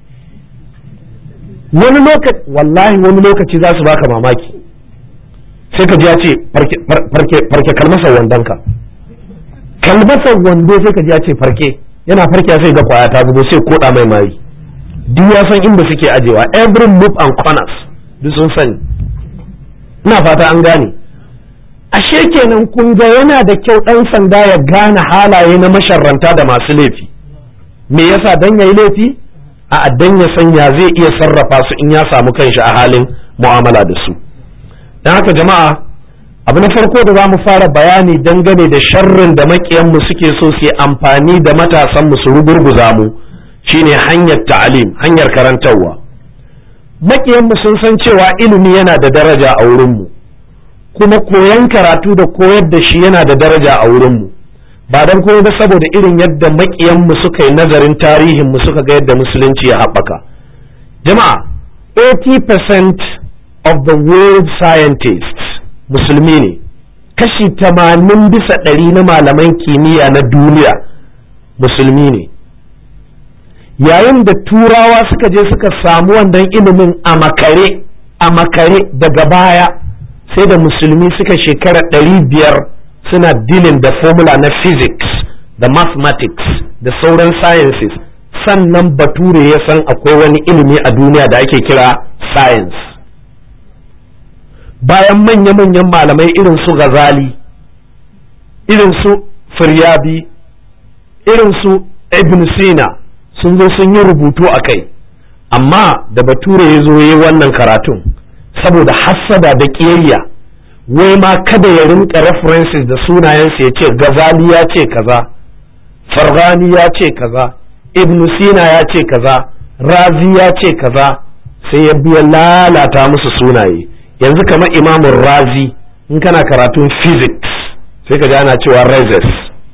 wani lokaci wallahi wani lokaci za su baka mamaki sai ka ji ya ce farke kalmasar wandonka kalmasar wando sai ka ji ya ce farke yana farke sai ga kwaya ta zubo sai koda mai mari duk ya san inda suke ajewa every move and corners duk sun sani ina fata an gane ashe kenan kun ga yana da kyau ɗan sanda ya gane halaye na masharranta da masu laifi me yasa dan yayi laifi a dan ya sanya zai iya sarrafa su in ya samu kanshi a halin mu'amala da su don haka jama'a abu na farko da za mu fara bayani dangane da sharrin da makiyanmu suke so su yi amfani da matasanmu su rugurguza mu shine hanyar ta'alim hanyar karantarwa makiyanmu sun san cewa ilimi yana da daraja a wurinmu kuma koyon karatu da koyar da shi yana da daraja a wurinmu ba don kuma ba saboda irin yadda makiyanmu suka yi nazarin tarihinmu suka ga yadda musulunci ya haɓaka jama'a 80% of the world scientists musulmi ne kashi tamanin bisa ɗari na malaman kimiyya na duniya musulmi ne yayin da turawa suka je suka samu wannan ilimin a makare a makare daga baya sai da musulmi suka shekara ɗari biyar suna dilin da formula na physics da mathematics da sauran sciences sannan bature ya san akwai wani ilimi a duniya da ake kira science bayan manya-manyan malamai irin su Ghazali irin su Firyabi irin su Ibn Sina sun zo sun yi rubutu a kai amma da bature ya zo yi wannan karatun saboda hassada da ƙiyayya wai ma kada ya rinka references da sunayensu ya ce Ghazali ya ce kaza Farghani ya ce kaza Ibn Sina ya ce kaza Razi ya ce kaza sai ya biya lalata musu sunaye yanzu kamar imamun razi in kana karatun physics sai ka ji ana cewa rezes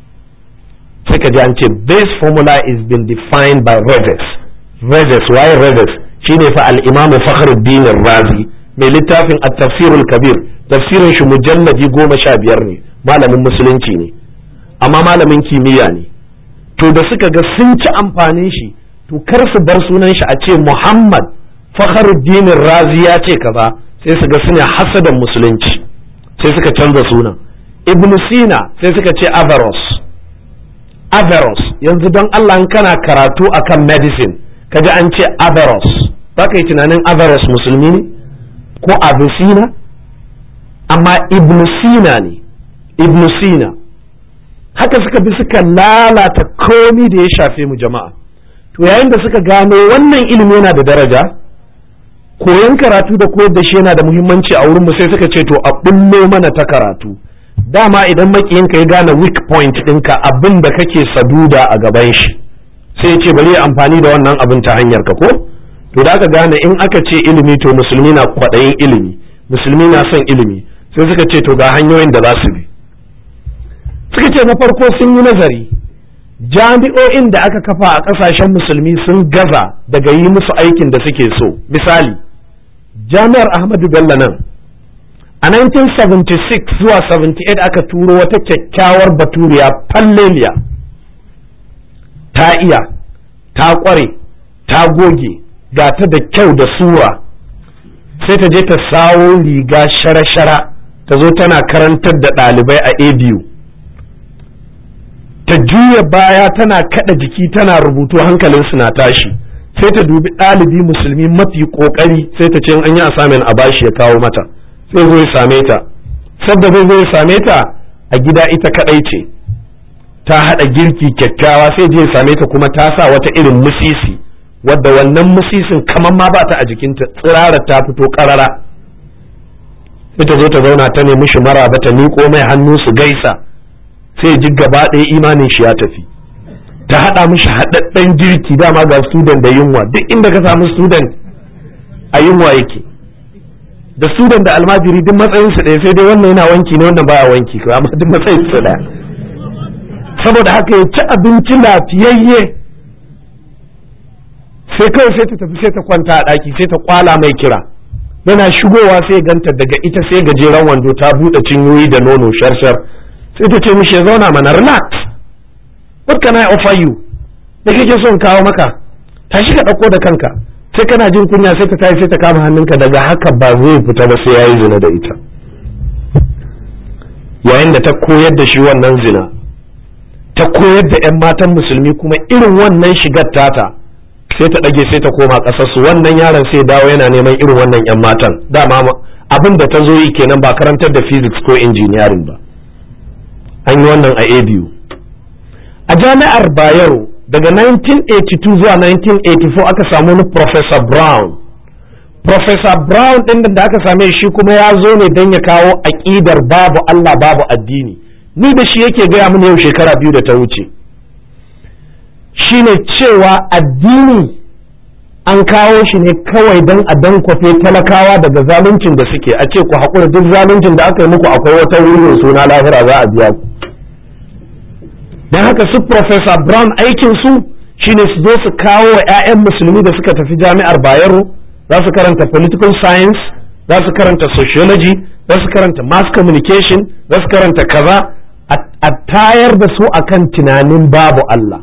sai ka ji an ce this formula is been defined by rezes rezes waye rezes shine fa al-imamu fakhruddin razi mai littafin at-tafsirul kabir tafsirin shi mujalladi goma sha biyar ne malamin musulunci ne amma malamin kimiyya ne to da suka ga sun ci amfanin shi to kar su bar sunan shi a ce muhammad fakhruddin razi ya ce kaza sai su ga suna hasadan musulunci sai suka canza sunan ibn sina sai suka ce averroes averroes yanzu don allah kana karatu akan medicine kaji an ce averroes ba ka yi tunanin averroes musulmi ne ko avicenna amma ibn sina ne ibn sina haka suka bi suka lalata komi da ya shafe mu jama'a to yayin da suka gano wannan ilimi yana da daraja koyon karatu da koyar da shi yana da muhimmanci a wurinmu sai suka ce to a bullo mana ta karatu dama idan makiyinka ya gane weak point ɗinka abin da kake saduda a gaban shi sai ya ce bari ya amfani da wannan abin ta hanyar ka ko to da aka gane in aka ce ilimi to musulmi na kwaɗayin ilimi musulmi na son ilimi sai suka ce to ga hanyoyin da za su bi suka ce na farko sun yi nazari jami'o'in da aka kafa a ƙasashen musulmi sun gaza daga yi musu aikin da suke so misali jami'ar ahmadu bello nan a 1976 zuwa 78 aka turo wata kyakkyawar baturiya falleliya ta iya ta ƙware ta goge ga ta da kyau da sura sai ta je ta sawo riga shara-shara ta zo tana karantar da ɗalibai a abu ta juya baya tana kada jiki tana rubutu hankalinsu na tashi sai ta dubi ɗalibi musulmi mafi ƙoƙari sai ta ce an yi asamin a bashi ya kawo mata sai zo ya same ta sabda zai zo ya same ta a gida ita kaɗai ce ta haɗa girki kyakkyawa sai je ya same ta kuma ta sa wata irin musisi wadda wannan musisin kamar ma ba ta a jikinta tsirara ta fito ƙarara sai ta zo ta zauna ta nemi shi maraba ta miƙo mai hannu su gaisa sai ji gaba ɗaya imanin shi ya tafi ta haɗa mishi haɗaɗɗen girki dama ga student da yunwa duk inda ka samu student a yunwa yake da student da almajiri duk matsayin su ɗaya sai dai wannan yana wanki ne wannan baya wanki ko amma duk matsayin su ɗaya saboda haka ya ci abinci lafiyayye sai kawai sai ta tafi sai ta kwanta a ɗaki sai ta kwala mai kira yana shigowa sai ganta daga ita sai gajeren wando ta buɗe cinyoyi da nono sharshar sai ta ce mishi ya zauna mana relax what can I offer you da kake son kawo maka tashi ka ɗauko da kanka sai kana jin kunya sai ta tashi sai ta kama hannunka daga haka ba zai fita ba sai yayi zina da ita yayin da ta koyar da shi wannan zina ta koyar da 'yan matan musulmi kuma irin wannan shigar tata sai ta ɗage sai ta koma ƙasarsu wannan yaron sai dawo yana neman irin wannan 'yan matan dama abin da ta zo yi kenan ba karantar da physics ko engineering ba an yi wannan a abu a jami'ar bayero daga 1982 zuwa 1984 aka samu wani professor brown professor brown ɗin da aka same shi kuma ya zo ne don ya kawo aƙidar babu allah babu addini ni da shi yake gaya mini yau shekara biyu da ta wuce shine cewa addini an kawo shi ne kawai don a dankwafe talakawa daga zaluncin da suke a ce ku haƙura duk zaluncin da aka yi muku akwai wata wuri suna lahira za a biya ku don haka su professor brown aikin su shine su zo su kawo wa 'ya'yan musulmi da suka tafi jami'ar bayero za su karanta political science za su karanta sociology za su karanta mass communication za su karanta kaza a tayar da su akan tunanin babu Allah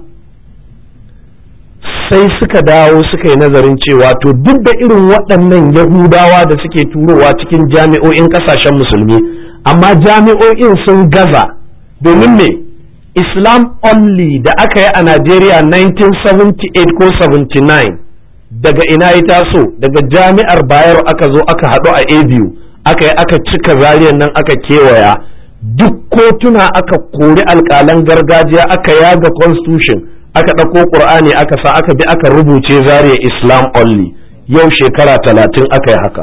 sai suka dawo suka yi nazarin cewa to duk da irin waɗannan yahudawa da suke turowa cikin jami'o'in ƙasashen musulmi amma jami'o'in sun gaza domin me islam only da aka yi a najeriya 1978 ko 79 daga ina ya taso daga jami'ar bayero aka zo aka haɗu a abu aka yi aka cika zariyar nan aka kewaya duk kotuna aka kori alƙalan gargajiya aka yaga constitution aka ɗauko ƙur'ani aka sa aka bi aka rubuce zariya islam only yau shekara talatin aka yi haka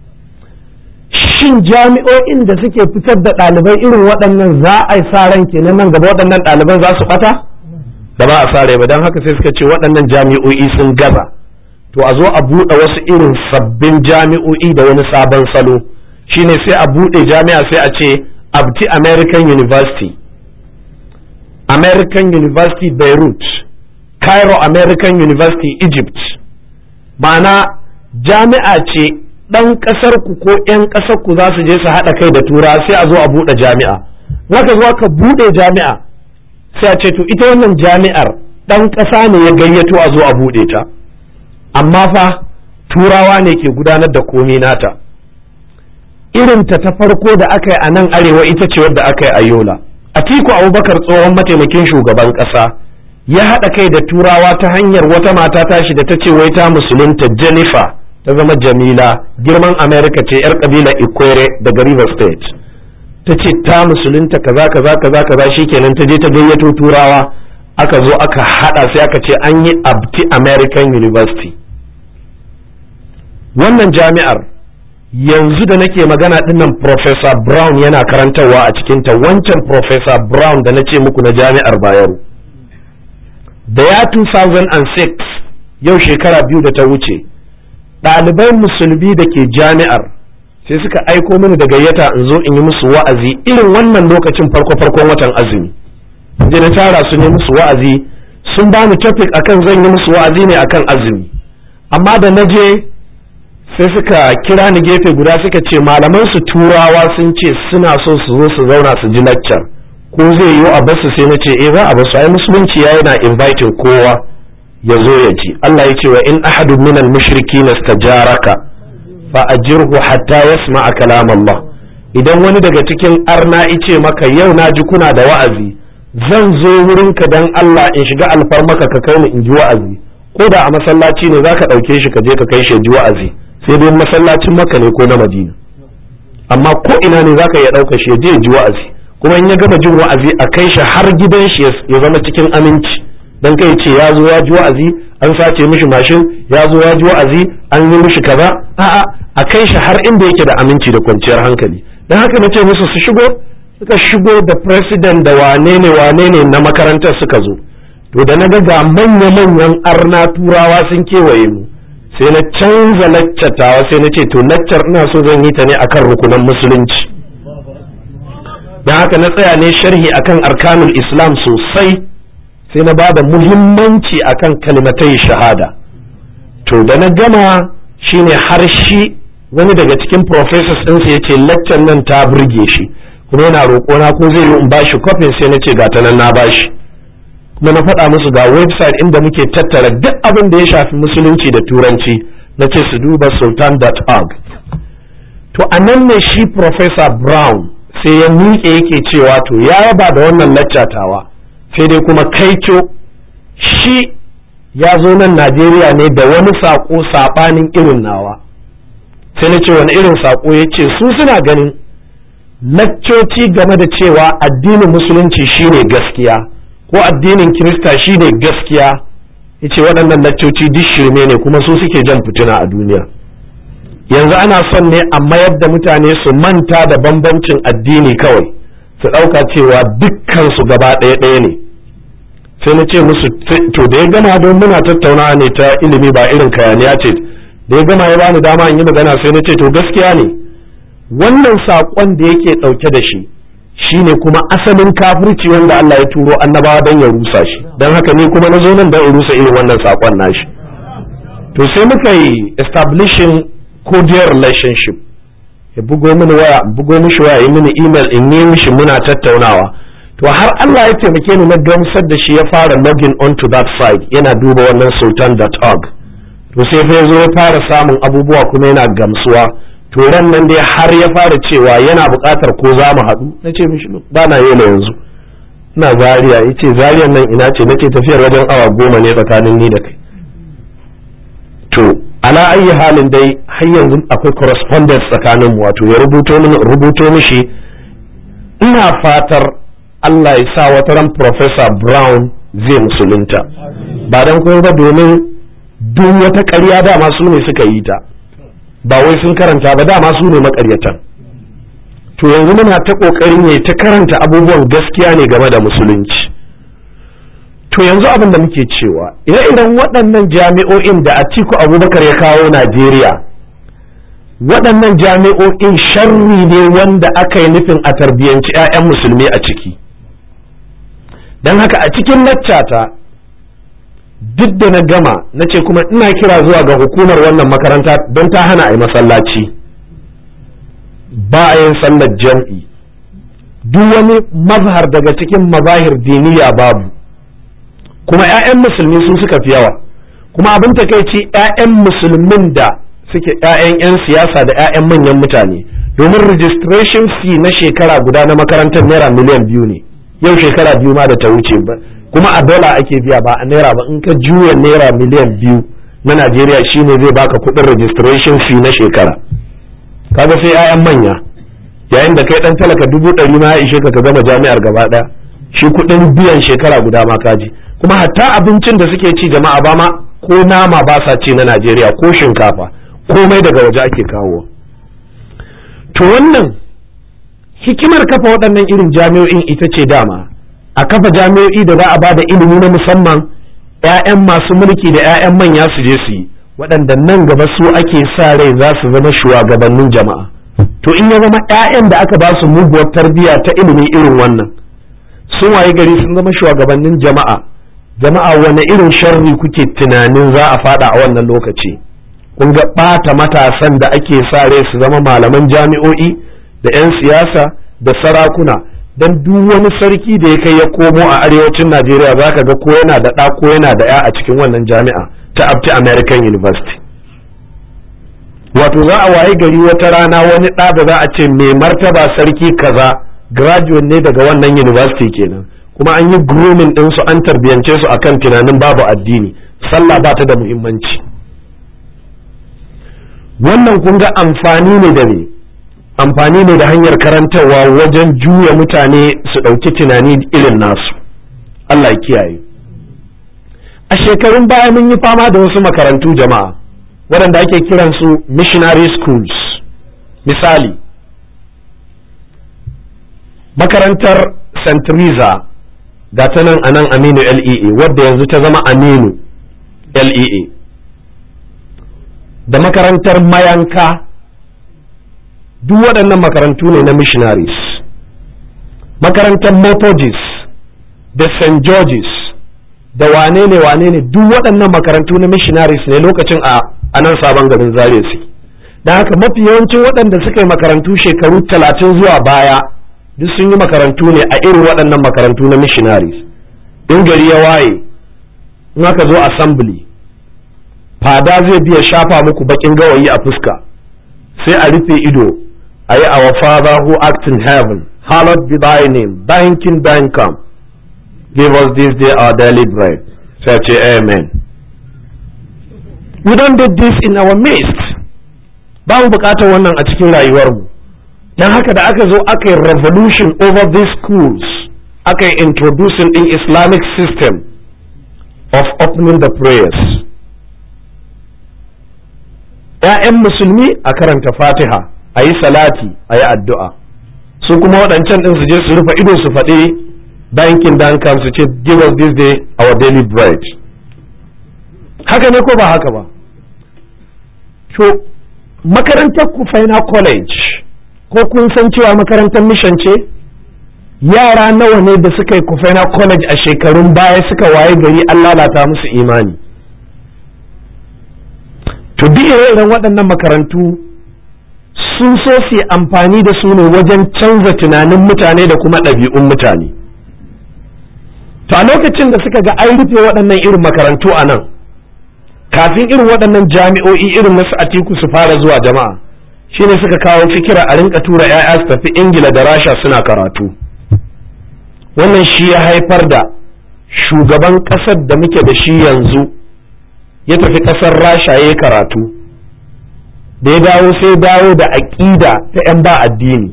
shin jami'o'in da suke fitar da ɗalibai irin waɗannan za a yi sa ran kenan nan gaba waɗannan ɗaliban za su ɓata da ba a sa rai ba don haka sai suka ce waɗannan jami'o'i sun gaza to a zo a buɗe wasu irin sabbin jami'o'i da wani sabon salo shine sai a buɗe jami'a sai a ce abti american university American University Beirut, Cairo American University Egypt, ma'ana jami'a ce ɗan ƙasar ku ko ‘yan ƙasar ku za su je su haɗa kai da tura sai a zo a buɗe jami'a. Zaka zo ka buɗe jami'a sai a ce to ita wannan jami'ar ɗan ƙasa ne ya gayyato a zo a buɗe ta. Amma fa turawa ne ke gudanar da komi nata. Irinta ta farko da aka yi a nan arewa ita ce wadda aka yi a Yola. Atiku Abubakar tsohon mataimakin shugaban ƙasa ya haɗa kai da turawa ta hanyar wata mata tashi da ta ce wai ta musulunta Jennifer ta zama Jamila girman America ce 'yar ƙabilar Ikwere daga River State. Ta ce ta musulunta kaza kaza kaza kaza shikenan ta je ta gayyato turawa aka zo aka haɗa sai aka ce an yi Abti American University. Wannan jami'ar yanzu da nake magana dinnan Professor Brown yana karantarwa a cikinta wancan Professor Brown da na ce muku na jami'ar Bayero. Da ya 2006 yau shekara biyu da ta wuce, ɗalibai musulmi da ke jami'ar sai suka aiko mini da gayyata in zo in yi musu wa'azi irin wannan lokacin farko-farkon watan azumi. Je na tara su ne musu wa'azi sun bani topic akan zan yi musu wa'azi ne akan azumi. Amma da na je sai suka kira ni gefe guda suka ce malaman su turawa sun ce suna so su zo su zauna su ji lecture ko zai yiwu a basu sai na ce eh za a basu ai musulunci ya yana inviting kowa ya zo ya ji Allah ya ce wa in ahadu minal mushrikin istajaraka fa ajirhu hatta yasma'a kalam Allah idan wani daga cikin arna ice maka yau na ji kuna da wa'azi zan zo wurinka dan Allah in shiga alfarmaka ka kai ni in ji wa'azi ko da a masallaci ne zaka ɗauke shi ka je ka kai shi ji wa'azi sai dai masallacin maka ne ko na madina amma ko ina ne zaka iya ɗauka shi ya je ji wa'azi kuma in ya gama jin wa'azi a kai shi har gidan shi ya zama cikin aminci dan kai ce ya zo ya ji wa'azi an sace mishi mashin ya zo ya ji wa'azi an yi mishi kaza a'a a kai shi har inda yake da aminci da kwanciyar hankali dan haka na ce musu su shigo suka shigo da president da wane ne wane ne na makarantar suka zo to da na ga ga manya-manyan arna turawa sun kewaye mu sai na canza laccatawa sai na ce to laccar ina so zan yi ta ne akan rukunan musulunci don haka na tsaya ne sharhi akan arkanul islam sosai sai na bada muhimmanci akan kalimatai shahada to da na gama shine har shi wani daga cikin professors ɗinsa ya ce laccar nan ta burge shi kuma yana roƙona ko zai yi in bashi kofin sai na ce ga ta nan na bashi kuma na faɗa musu ga website inda muke tattara duk abin da ya shafi musulunci da turanci na ce su duba sultan.org to a nan ne shi professor brown sai ya miƙe yake cewa to ya yaba da wannan laccatawa sai dai kuma kaico shi ya zo nan najeriya ne da wani saƙo saɓanin irin nawa sai na ce wani irin saƙo ya ce su suna ganin laccoci game da cewa addinin musulunci shine gaskiya ko addinin kirista shine gaskiya ya ce waɗannan laccoci duk shirme ne kuma su suke jan fitina a duniya yanzu ana son ne a mayar da mutane su manta da bambancin addini kawai su ɗauka cewa dukkan su gaba ɗaya ɗaya ne sai na ce musu to da ya gama don muna tattaunawa ne ta ilimi ba irin kayaniya ce da ya gama ya bani dama in yi magana sai na ce to gaskiya ne wannan saƙon da yake ɗauke da shi shine kuma asalin kafirci wanda Allah ya turo annabawa don ya rusa shi don haka ni kuma na zo nan don in rusa irin wannan saƙon nashi to sai muka yi establishing cordial relationship ya bugo mini waya bugo mishi waya yi mini email in yi mishi muna tattaunawa to har Allah ya taimake ni na gamsar da shi ya fara login onto that site yana duba wannan sultan.org to sai fa zo ya fara samun abubuwa kuma yana gamsuwa to ran nan dai har ya fara cewa yana buƙatar ko za mu haɗu na ce mishi ba na yi yanzu ina zaria ya ce zariyan nan ina ce na ce tafiyar wajen awa goma ne tsakanin ni da kai to ala ayi halin dai har yanzu akwai correspondence tsakanin mu wato ya rubuto mini rubuto mishi ina fatar Allah ya sa wata ran Professor Brown zai musulunta ba dan kuma ba domin duk wata ƙarya dama su ne suka yi ta ba wai sun karanta ba dama su ne makaryatan to yanzu muna ta ƙoƙarin ne ta karanta abubuwan gaskiya ne game da musulunci to yanzu abin da muke cewa ire-iren waɗannan jami'o'in da Atiku Abubakar ya kawo Najeriya waɗannan jami'o'in sharri ne wanda aka yi nufin a tarbiyyanci 'ya'yan musulmi a ciki don haka a cikin laccata duk da na gama na ce kuma ina kira zuwa ga hukumar wannan makaranta don ta hana a yi masallaci ba a yin sallar jam'i duk wani mazhar daga cikin mazahir diniya babu kuma 'ya'yan musulmi sun suka fi yawa kuma abin takaici 'ya'yan musulmin da suke 'ya'yan 'yan siyasa da 'ya'yan manyan mutane domin registration fee na shekara guda na makarantar naira miliyan biyu ne yau shekara biyu ma da ta wuce ba kuma a dola ake biya ba a naira ba in ka juya naira miliyan biyu na najeriya shine zai baka kudin registration fee na shekara kaga sai 'ya'yan manya yayin da kai dan talaka dubu ɗari ma ya ishe ka ka gama jami'ar gaba ɗaya shi kudin biyan shekara guda ma kaji kuma hatta abincin da suke ci jama'a ba ma ko nama ba sa ci na najeriya ko shinkafa komai daga waje ake kawo to wannan hikimar kafa waɗannan irin jami'o'in ita ce dama a kafa jami'o'i da za a bada ilimi na musamman 'ya'yan masu mulki da 'ya'yan manya su je su yi waɗanda nan gaba su ake sa rai za su zama shugabannin jama'a to in ya zama 'ya'yan da aka ba su muguwar tarbiyya ta ilimi irin wannan sun waye gari sun zama shugabannin jama'a jama'a wane irin sharri kuke tunanin za a fada a wannan lokaci kun ga ɓata matasan da ake sa rai su zama malaman jami'o'i da 'yan siyasa da sarakuna don duk wani sarki da ya kai ya komo a arewacin najeriya za ka ga ko yana da ɗa ko yana da 'ya a cikin wannan jami'a ta abti american university wato za a waye gari wata rana wani ɗa da za a ce mai martaba sarki kaza graduate ne daga wannan university kenan kuma an yi grooming ɗinsu an tarbiyance su akan tunanin babu addini sallah ba ta da muhimmanci wannan kun ga amfani ne da ne amfani ne da hanyar karantarwa wajen juya mutane su ɗauki tunani irin nasu Allah kiyaye a shekarun baya mun yi fama da wasu makarantu jama'a waɗanda ake kiransu missionary schools misali makarantar st Teresa ga ta nan a nan aminu lea wadda yanzu ta zama aminu lea da makarantar mayanka duk waɗannan makarantu ne na missionaries makarantar methodist da st george's da wane ne wane ne duk waɗannan makarantu na missionaries ne lokacin a nan sabon garin zare su da haka mafi yawancin waɗanda suka yi makarantu shekaru talatin zuwa baya duk sun yi makarantu ne a irin waɗannan makarantu na missionaries in gari ya waye in aka zo assembly fada zai biya shafa muku bakin gawayi a fuska sai a rufe ido a yi our father who art in heaven hallowed be thy name thine kingdom come give us this day our daily bread sai ce amen we don't do this in our midst ba mu bukatar wannan a cikin rayuwarmu don haka da aka zo aka yi revolution over these schools aka yi introducing in islamic system of opening the prayers ‘ya'yan musulmi a karanta fatiha a yi salati a yi addu'a su kuma waɗancan ɗin su je su rufe ido su faɗi bankin dan kan su ce give us this day our daily bread haka ne ko ba haka ba to makarantar kufaina college ko kun san cewa makarantar mission ce yara nawa ne da suka yi kufaina college a shekarun baya suka waye gari an lalata musu imani to duk irin waɗannan makarantu sun so su yi amfani da su ne wajen canza tunanin mutane da kuma ɗabi'un mutane to a lokacin da suka ga an rufe waɗannan irin makarantu a nan kafin irin waɗannan jami'o'i irin na atiku su fara zuwa jama'a shine suka kawo fikira a rinka tura 'ya'ya su tafi ingila da rasha suna karatu wannan shi ya haifar da shugaban ƙasar da muke da shi yanzu ya tafi ƙasar rasha ya karatu da ya dawo sai dawo da aƙida ta 'yan ba addini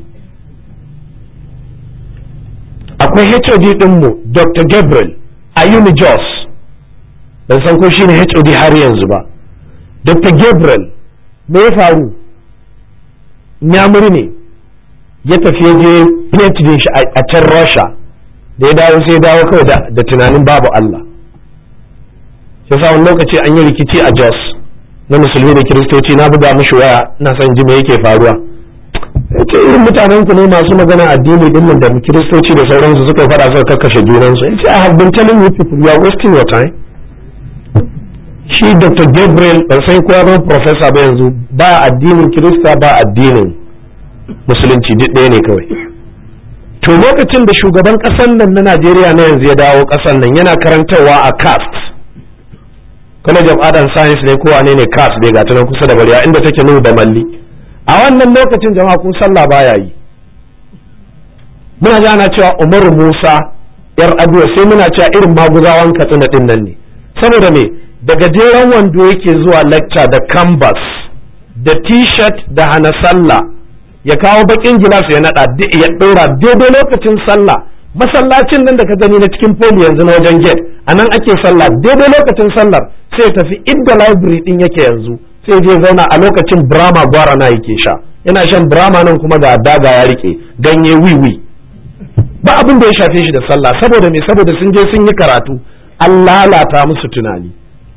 akwai hod ɗinmu dr gabriel ayumi jos ban san ko shine hod har yanzu ba dr gabriel me ya faru nyamuri ne ya tafi ya je phd shi a can rasha da ya dawo sai ya dawo kawai da tunanin babu allah ya sa wani lokaci an yi rikici a jos na musulmi da kiristoci na buga mishi waya na son ji me yake faruwa ce irin mutanen ku ne masu magana addini din nan da kiristoci da sauransu suka fara suka kakkashe junansu ya ce I have been telling you people you are wasting your time shi Dr. Gabriel ban sai kowa zama professor ba yanzu ba addinin kirista ba addinin musulunci duk ɗaya ne kawai to lokacin da shugaban ƙasar nan na Najeriya na yanzu ya dawo ƙasar nan yana karantarwa a CAST College of Art and Science ne ko wane ne CAST dai ga nan kusa da bariya inda take nuna da malli a wannan lokacin jama'a kun sallah baya yi muna ji ana cewa umaru musa yar aduwa sai muna cewa irin maguzawan katsina din nan ne saboda me da gajeren wando yake zuwa lecture da canvas da t-shirt da hana sallah ya kawo bakin gilas ya nada ya dora daidai lokacin sallah masallacin nan da ka gani na cikin poli yanzu na wajen gate a nan ake sallah daidai lokacin sallar sai ya tafi inda library din yake yanzu sai je zauna a lokacin brahma gwara na yake sha yana shan brahma nan kuma ga daga ya rike ganye wiwi ba abin da ya shafe shi da sallah saboda me saboda sun je sun yi karatu an lalata musu tunani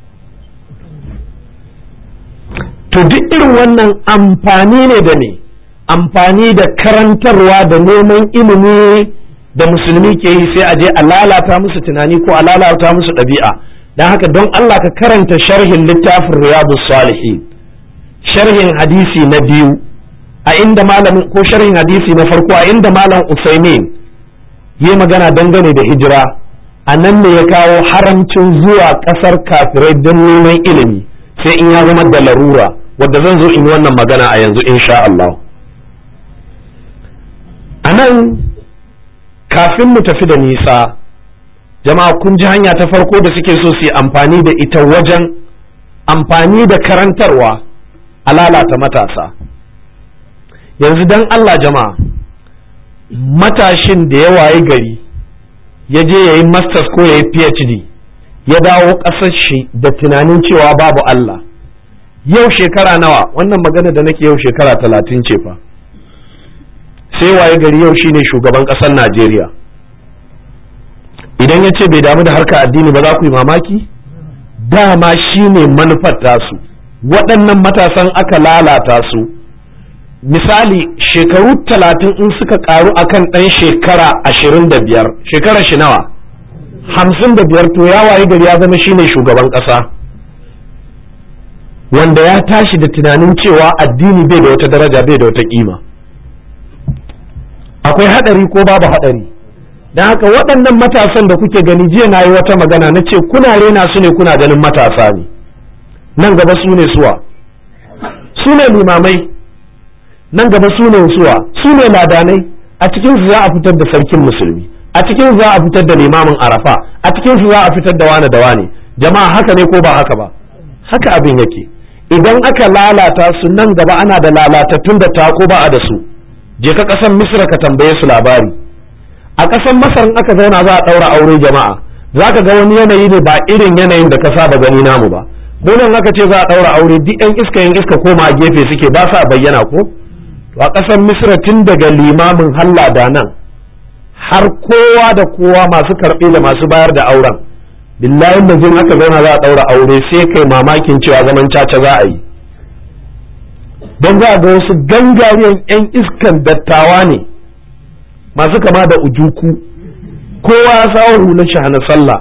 to duk irin wannan amfani ne da ne amfani da karantarwa da neman ilimi da musulmi ke yi sai a je a lalata musu tunani ko a lalata musu ɗabi'a don haka don Allah ka karanta sharhin littafin riyadu salihin sharhin hadisi na biyu a inda malamin ko sharhin hadisi na farko a inda malam Usaimin yi magana dangane da hijira a nan ne ya kawo haramcin zuwa ƙasar kafirai don neman ilimi sai in ya zama da larura wadda zan zo in yi wannan magana a yanzu insha Allah a nan kafin mu tafi da nisa jama'a kun ji hanya ta farko da suke so su yi amfani da ita wajen amfani da karantarwa a lalata matasa yanzu don Allah jama'a matashin da ya waye gari ya je ya yi masters ko ya yi phd ya dawo ƙasar shi da tunanin cewa babu Allah yau shekara nawa wannan magana da nake yau shekara talatin ce fa sai waye gari yau shine shugaban ƙasar Najeriya idan ya ce bai damu da harkar addini ba za ku yi mamaki dama shine manufar tasu waɗannan matasan aka lalata su misali shekaru talatin in suka karu akan ɗan shekara ashirin da biyar shekara shi nawa hamsin da biyar to ya waye gari ya zama shine shugaban ƙasa wanda ya tashi da tunanin cewa addini bai da wata daraja bai da wata kima akwai haɗari ko babu haɗari don haka waɗannan matasan da kuke gani jiya na yi wata magana na ce kuna rena su ne kuna ganin matasa ne nan gaba su ne suwa su ne limamai nan gaba su ne suwa su ne ladanai a cikin su za a fitar da sarkin musulmi a cikin su za a fitar da limamin arafa a cikin su za a fitar da wane da wane jama'a haka ne ko ba haka ba haka abin yake idan aka lalata su nan gaba ana da lalatattun da tako ba a da su je ka ƙasar misra ka tambaye su labari a ƙasar masar in aka zauna za a ɗaura aure jama'a za ka ga wani yanayi ne ba irin yanayin da ka saba gani namu ba mu nan aka ce za a ɗaura aure duk yan iska yan iska koma a gefe suke ba sa bayyana ko to a ƙasar misra tun daga limamin halla da nan har kowa da kowa masu karɓe da masu bayar da auren billahi da jin aka zauna za a ɗaura aure sai kai mamakin cewa zaman caca za a yi don za a ga wasu gangariyan 'yan iskan dattawa ne masu kama da ujuku kowa ya sawo hular shi hana sallah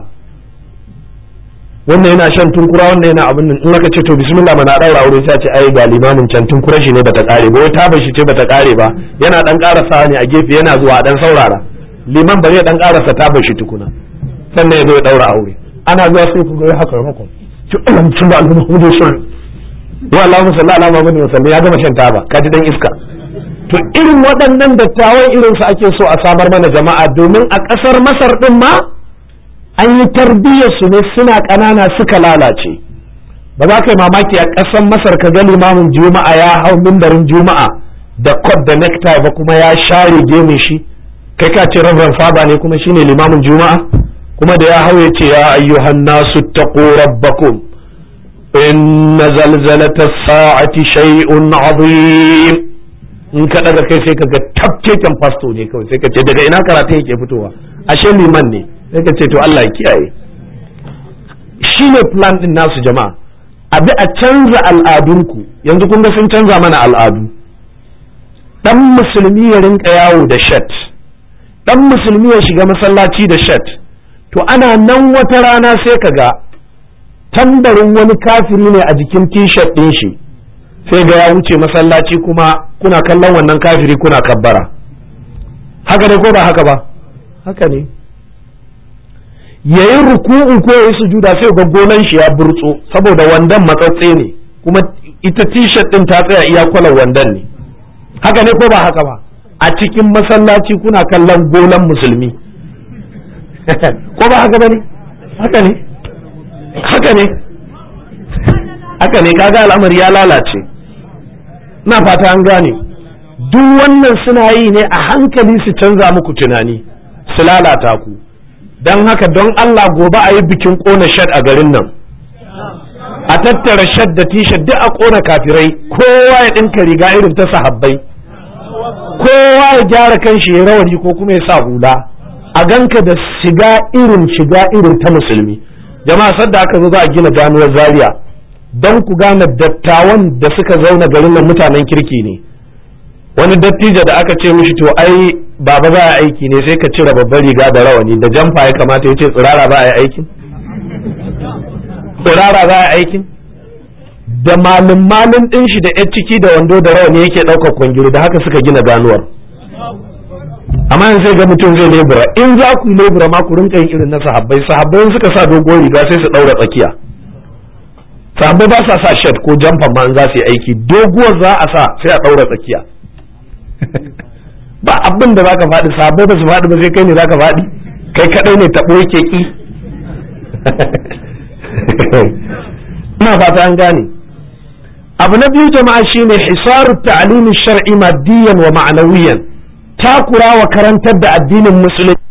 wannan yana shan tunkura wannan yana abin nan in aka ce to bismillah mana daura aure sai a ce ai ga limamin can tunkura shi ne bata kare ba wai ta shi ce bata kare ba yana dan karasa ne a gefe yana zuwa dan saurara liman ba zai dan karasa ta shi tukuna sannan ya zo ya daura aure ana zuwa sai ku ga haka mako ci Allah mutum da Allah Muhammadu sallallahu wa Allahu sallallahu alaihi Muhammadu sallallahu ya gama shan taba kaji dan iska to irin waɗannan dattawan irin su ake so a samar mana jama'a domin a ƙasar Masar din ma an yi tarbiyyar su ne suna ƙanana suka lalace ba za ka yi mamaki a ƙasar Masar ka ga limamin juma'a ya hau mimbarin juma'a da kod da necktie ba kuma ya share gemin shi kai ka ce rabban faba ne kuma shine limamin juma'a kuma da ya hau ya ce ya ayyuhan nasu taqu rabbakum inna zalzalata sa'ati shay'un azim in ka daga kai sai ka ga tafkeken fasto ne kawai sai ka ce daga ina karatu yake fitowa ashe liman ne sai ka ce to Allah ya kiyaye shine plan din nasu jama'a abi a canza al'adunku yanzu kun ga sun canza mana al'adu dan musulmi ya rinka yawo da shat dan musulmi ya shiga masallaci da shat to ana nan wata rana sai ka ga tambarin wani kafiri ne a jikin t-shirt ɗin shi sai ga ya wuce masallaci kuma kuna kallon wannan kafiri kuna kabbara haka ne ko ba haka ba haka ne yayi ruku'u ko yayi sujuda sai ga gonan shi ya burtso saboda wandan matsatse ne kuma ita t-shirt ɗin ta tsaya iya kwalan wandan ne haka ne ko ba haka ba a cikin masallaci kuna kallon gonan musulmi ko ba haka bane haka ne haka ne haka ne kaga al'amari ya lalace na fata an gane duk wannan suna yi ne a hankali su canza muku tunani su lalata ku don haka don Allah gobe a yi bikin kona shad a garin nan a tattara shad da t-shirt duk a kona kafirai kowa ya ɗinka riga irin ta sahabbai kowa ya gyara kan shi ya rawani ko kuma ya sa hula a ganka da shiga irin shiga irin ta musulmi jama'a sadda aka zo za a gina ganuwar zaria don ku gane dattawan da suka zauna garin nan mutanen kirki ne wani dattijo da aka ce mishi to ai baba za a aiki ne sai ka cire babbar riga da rawani da jamfa ya kamata ya ce tsirara za a yi aikin tsirara za a yi aikin da malin malin din shi da 'yar ciki da wando da rawani yake ɗaukar kwangiri da haka suka gina ganuwar amma yanzu sai ga mutum zai lebura in za ku lebura ma ku rinka yin irin na sahabbai sahabbai suka sa dogon riga sai su daura tsakiya sahabbai ba sa sa shirt ko jamfan ma in za su yi aiki doguwar za a sa sai a daura tsakiya ba abin da zaka faɗi sahabbai ba su faɗi ba sai kai ne zaka faɗi kai kadai ne taɓo yake ki ina fata an gane abu na biyu jama'a shine hisaru ta'limin shar'i maddiyan wa ma'anawiyan takura wa karantar da addinin musulunci